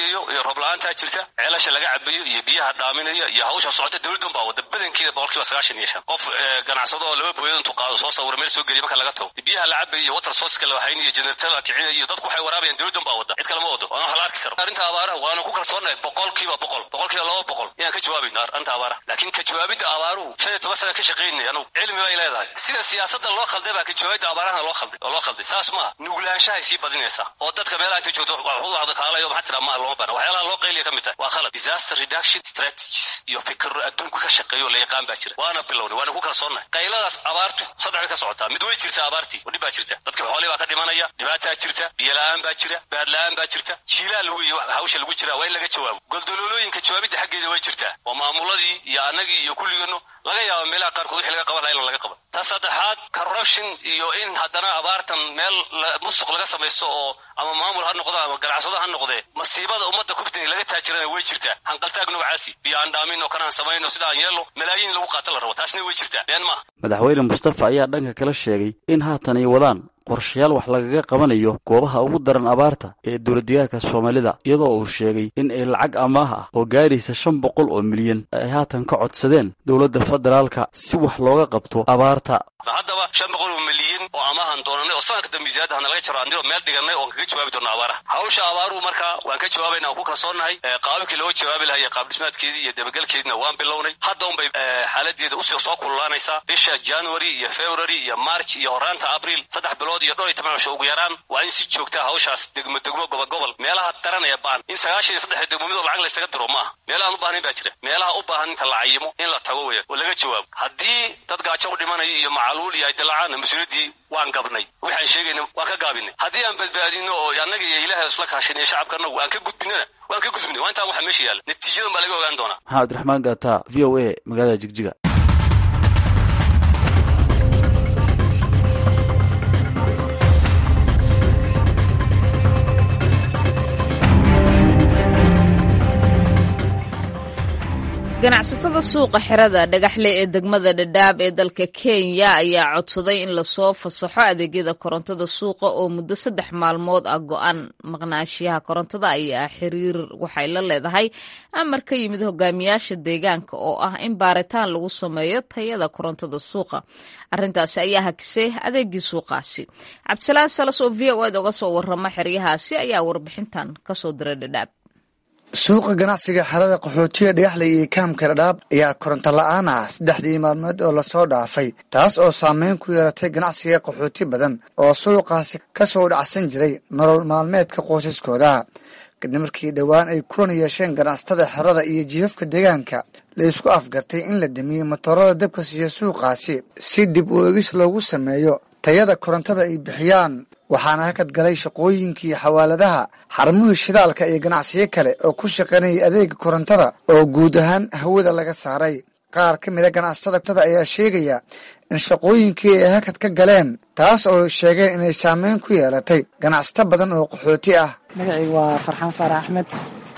roob la-aantaa jirta ceelasha laga cabayo iyo biyaha dhaaminayo iyo hawsha socota dowladdan baa wada badankeeda boqolkiiba sagaashan iyo shan qof ganacsado oo laba booyad intuu qaado soo sawira meel soo geliya marka laga tago biyaha la cabayo iyo water sourceka la hayn iyo generator la kicinayo iyo dadku waxay waraabayaan dowladdan baa wada cid kale ma wado waana wax la arki karo arrinta abaaraha waana ku kalsoonahay boqolkiiba boqol boqolkiiba laba boqol inaan ka jawaabayno arrinta abaaraha laakiin ka jawaabidda abaaruhu shan iyo toban sana ka shaqaynay anugu cilmi bay leedahay sida siyaasadda loo khalday baa ka jawaabidda abaarahana loo khalday oo loo khalday saas maaha nuglaanshahay sii badinaysaa oo dadka meelaha inta joogto waxu kaalayo maxaa tiraa maaha looma baana waxyaalaha loo qayliya ka mid tahay waa khalad disaster reduction strategies iyo fikiro adduunka ka shaqeeyo la yaqaan baa jira waana bilownay waana ku kalsoonnahay qayladaas abaartu saddex bay ka socotaa mid way jirta abaartii oo dhib baa jirta dadkii xoolii baa ka dhimanaya dhibaataa jirta biyo la-aan baa jira baad la-aan baa jirta jiilaal wey hawsha lagu jiraa waa in laga jawaabo goldololooyinka jawaabidda xaggeeda way jirtaa waa maamuladii iyo annagii iyo kulligeenno laga yaaba meelaha qaarkood wixii laga qaban laha in laga qaban ta saddexaad corruption iyo in haddana abaartan meel musuq laga samaysto oo ama maamul ha noqdo ama ganacsado ha noqdee masiibada ummadda kubtini laga taajirana way jirtaa hanqaltaag noocaasi biyo aan dhaamin oo kanaan samayno sida aan yeelno malaayiin lagu qaato la rabo taasna way jirtaa been maaha madaxweyne mustafa ayaa dhanka kala sheegay in haatan ay wadaan qorshayaal wax lagaga qabanayo goobaha ugu daran abaarta ee dowladdegaarka soomaalida iyadoo uu sheegay in ay lacag amaah ah oo gaaraysa shan boqol oo milyan ay haatan ka codsadeen dowladda federaalka si wax looga qabto abaarta haddaba shan boqol oo milyan oo amaahan doonanay oo sanadka dambe ziyaadahana laga jaro andigoo meel dhiganay oon kaga jawaabi doona abaaraha hawsha abaaruhu markaa waan ka jawaabayna aan ku kalsoonnahay qaababkii looga jawaabi lahaa iyo qaab dhismaadkeedii iyo dabagelkeediina waan bilownay hadda unbay xaaladeeda usii soo kululaanaysaa bisha january iyo february iyo march iyo horaanta abriil saddex bilood iyo dhowr iyo toban cisho ugu yaraan waa in si joogtaa hawshaas degmo degmo gobol gobol meelaha daran ee baan in sagaashan iyo saddex degmo midoo lacag laysaga diro maaha meelahaan u baahnayn baa jira meelaha u baahan inta la cayimo in la tago weya oo laga jawaabo haddii dad gaajo u dhimanayo iyo macaluul iyo ay dilacaana mas-uuliyaddii waan gabnay waxaan sheegayna waan ka gaabinay haddii aan badbaadino oo annaga iyo ilaahay isla kaashan iyo shacabkanagu aan ka gudbinana waan ka gudbinay waa intaan waxa meesha yaalla natiijadan baa laga ogaan doonaa maxamed abdiraxmaan gaata v o a magaalada jigjiga ganacsatada suuqa xirada dhagaxle ee degmada dhadhaab ee dalka kenya ayaa codsaday in lasoo fasaxo adeegyada korontada suuqa oo muddo saddex maalmood ah go-aan maqnaashiyaha korontada ayaa xiriir waxay la leedahay amar ka yimid hogaamiyaasha deegaanka oo ah in baaritaan lagu sameeyo tayada korontada suuqa arintaasi ayaa hakisay adeegii suuqaasi cabdisalaan salas oo v o ed oga soo warama xeryahaasi ayaa warbixintan kasoo diray dhadhaab suuqa ganacsiga xerada qaxootiga dhagaxley iyo kaamka dhadhaab ayaa koronto la-aan ah saddexdii maalmood oo lasoo dhaafay taas oo saameyn ku yeelatay ganacsiga qaxooti badan oo suuqaasi ka soo dhacsan jiray nolol maalmeedka qoysaskooda kadib markii dhowaan ay kulan yeesheen ganacsatada xerada iyo jiifafka deegaanka la isku afgartay in la damiyo matoorada dabka siiya suuqaasi si dib u eegis loogu sameeyo tayada korontada ay bixiyaan waxaana hakad galay shaqooyinkii xawaaladaha xarmuhii shidaalka iyo ganacsiyo kale oo ku shaqaynayay adeega korontada oo guud ahaan hawada laga saaray qaar ka mida ganacsatada ayaa sheegaya in shaqooyinkii ay hakad ka galeen taas oo sheegeen inay saameyn ku yeelatay ganacsato badan oo qaxooti ah magacii waa farxaan faarax axmed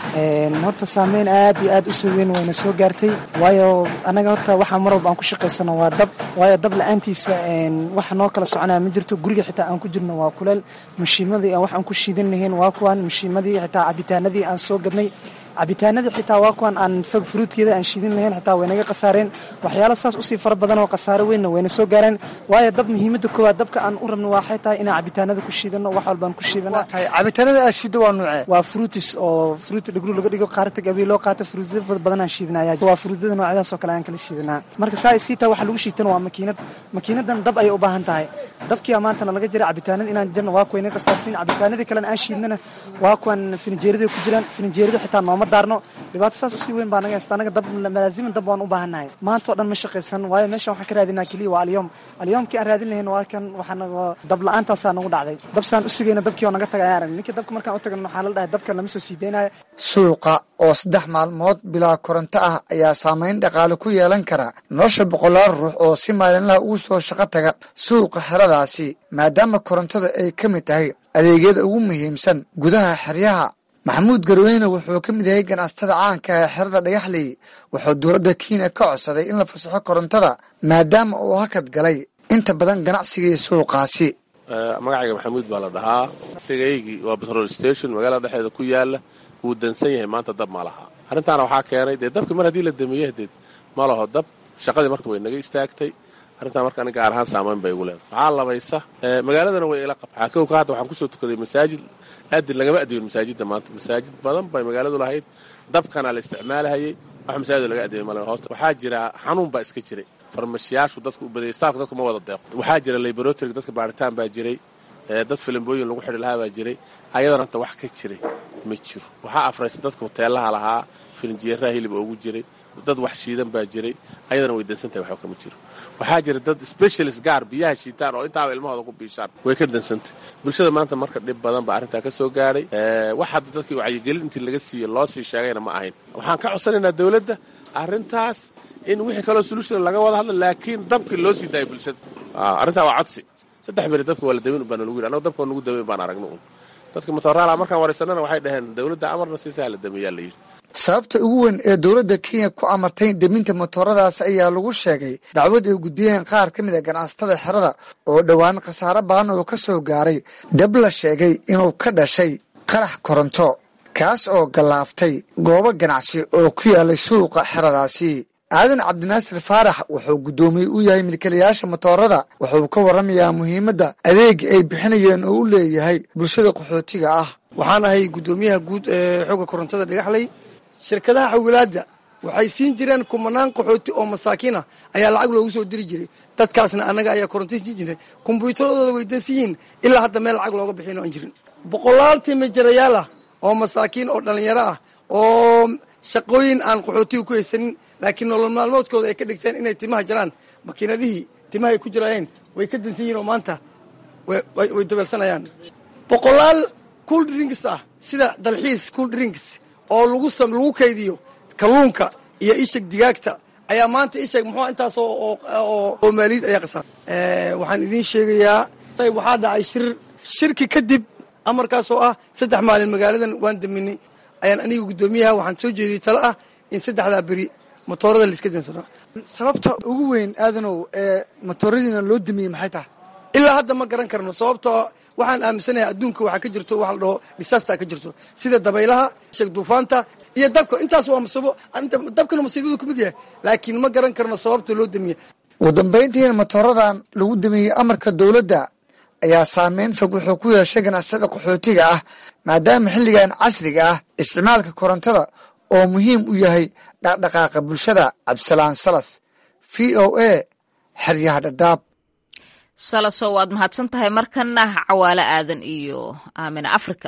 horta saameyn aad iyo aad u soo weyn wayna soo gaartay waayo annaga horta waxaa mar walba aan ku shaqaysano waa dab waayo dab la-aantiisa waxa noo kala soconaya ma jirto guriga xitaa aan ku jirno waa kuleel mashiimadii aan wax aan ku shiidan lahayn waa kuwan mashiimadii xitaa cabitaanadii aan soo gadnay cabitaanadii xitaa waa kuwan aan fog fruudkeeda aan shiidin lahayn xitaa waynaga khasaareen waxyaalo saas usii fara badan oo khasaaro weynna wayna soo gaareen waayo dab muhiimada koowaad dabka aan u rabno waxay tahay inaan cabitaanada ku shiidano wax walbaan ku shiidana cabitaanada aad shiido waa nuucee waa fruitis oo fruit dhigru laga dhigo qaarta gabi loo qaato fruutyada badan aan shiidinaya waa fruutyada noocyadaas oo kale aan kala shiidanaa marka saa sii taa waxa lagu shiitana waa makiinad makiinadan dab ayay u baahan tahay dabkiia maantana laga jira cabitaanada inaan jirno waa kuwayna khasaarsiin cabitaanadii kalena aan shiidnana waa kuwan fininjeerada ku jiraan fininjeerada xitaa nooma daarno dhibaato saas usii weyn baa naga haysta anaga dab malaaziman dab waan u baahannahay maanta oo dhan ma shaqaysan waayo meeshan waxaan ka raadinaa keliya waa alyoom alyoomkii aan raadin lahayn waa kan waxaan dab la-aantaasaa nagu dhacday dabsaan u sugayna dabkii oo naga tagay ayaan arag ninkii dabka markaan u tagano waxaa la dhahay dabka lama soo sii daynaayo suuqa oo saddex maalmood bilaa koronto ah ayaa saameyn dhaqaale ku yeelan kara nolosha boqolaal ruux oo si maalinlaha ugu soo shaqo taga suuqa xeradaasi maadaama korontada ay ka mid tahay adeegyada ugu muhiimsan gudaha xeryaha maxamuud garweyne wuxuu ka mid yahay ganacsatada caanka ee xerada dhagaxley wuxuu dowladda kenya ka codsaday in la fasaxo korontada maadaama uu hakad galay inta badan ganacsigii suuqaasi magacayga maxamuud baa la dhahaa sigaygii waa batrol station magaalada dhexeeda ku yaala wuu dansan yahay maanta dab ma laha arrintaana waxaa keenay dee dabki mar haddii la damiye dee ma laho dab shaqadii marka way naga istaagtay arrintaa marka ani gaar ahaan saamayn bay igu leedahay waxaa labaysa magaaladana way ila qab waxaa kowka hadda waxaan kusoo tukaday masaajid aadin lagama adibin masaajidda maanta masaajid badan bay magaaladu lahayd dabkana la isticmaalahayay wax masaajid laga adibay male hoosta waxaa jira xanuun baa iska jiray farmashiyaashu dadku u badayay staafka dadku ma wada deeqo waxaa jira laboratory dadka baaritaan baa jiray dad filimbooyin lagu xidhi lahaa baa jiray ayadana hanta wax ka jiray ma jiro waxaa afraysa dadka hoteelaha lahaa filinjiyeeraha hilib oogu jiray dad wax shiidan baa jiray ayadana way dansantahay waxba kama jiro waxaa jira dad specialist gaar biyaha shiitaan oo intaaba ilmahooda ku biishaan way ka dansantay bulshada maanta marka dhib badan baa arrintaa ka soo gaadhay wax hadda dadkii wacyigelin intii laga siiye loo sii sheegayna ma ahayn waxaan ka codsanaynaa dowladda arrintaas in wixii kaloo solution laga wada hadla laakiin dabkii loo sii daayay bulshada arrintaa waa codsi saddex beri dabka waa la damin baa nalagu yidhi annago dabka waa nagu damin baan aragno un dadka motoraala markaan waraysanana waxay dhaheen dowladda amarna siisaa la damiyaa la yidhi sababta ugu weyn ee dowladda kenya ku amartay deminta motoradaas ayaa lagu sheegay dacwad ay gudbiyeen qaar ka mid a ganacsatada xerada oo dhowaan khasaare badan oo ka soo gaaray dab la sheegay inuu ka dhashay qarax koronto kaas oo gallaaftay goobo ganacsi oo ku yaalay suuqa xeradaasi aadan cabdinaasir faarax wuxuu guddoomiye u yahay milkilayaasha motoorada wuxuu ka warramayaa muhiimadda adeega ay bixinayeen oo u leeyahay bulshada qaxootiga ah waxaan ahay guddoomiyaha guud ee xooga korontada dhagaxley shirkadaha xawilaadda waxay siin jireen kumanaan qaxooti oo masaakiin ah ayaa lacag loogu soo diri jiray dadkaasna annaga ayaa koronto siin jiray kombyuutaradooda way dansan yihiin ilaa hadda meel lacag looga bixin aan jirin boqolaal timijarayaal ah oo masaakiin oo dhallinyaro ah oo shaqooyin aan qaxootiga ku haysanin laakiin nolol maalmoodkooda ay ka dhigteen inay timaha jaraan makiinadihii timaha ay ku jiraayeen way ka dansan yihiin oo maanta way dabeelsanayaan boqolaal cool drinks ah sida dalxiis cool drinks oo lagu lagu kaydiyo kalluunka iyo isheg digaagta ayaa maanta isheg muxuu intaas oo maaliyad ayaa qasaa waxaan idiin sheegayaa waxaa dhacay shir shirki kadib amarkaas oo ah saddex maalin magaaladan waan daminay ayaan aniga guddoomiyaha waxaan soo jeediyey talo ah in saddexdaa beri motoorada laiska dansano sababta ugu weyn aadanow ee motooradiina loo damiyey maxay tahay ilaa hadda ma garan karno sababtoo waxaan aaminsanahay adduunka waxaa ka jirto waxa la dhaho disaster ka jirto sida dabaylaha sheeg duufaanta iyo dabka intaas waa masiibo dabkana masiibadu ku mid yahay laakiin ma garan karno sababta loo damiye ugu dambayntiina motooradan lagu damiyey amarka dowladda ayaa saameyn fog wuxuu ku yeeshay ganacsada qaxootiga ah maadaama xilligan casriga ah isticmaalka korontada oo muhiim u yahay dhaqdhaqaaqa bulshada cabdisalaan salas v o a xeryaha dhadhaab salaso waad mahadsan tahay markana cawaalo aadan iyo aamina africa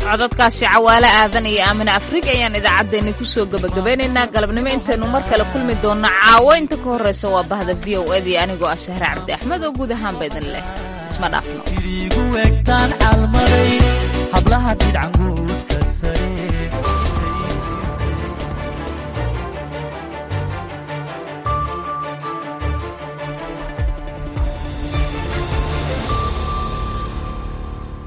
codadkaasi cawaale aadan iyo aamine afrika ayaan idaacaddeenni kusoo gebagabeynaynaa galabnimo intaynu mar kale kulmi doonno caawo inta ka horraysa waa bahda v o ed iyo anigoo ah sahre cabdi axmed oo guud ahaanba idin leh isma dhaafno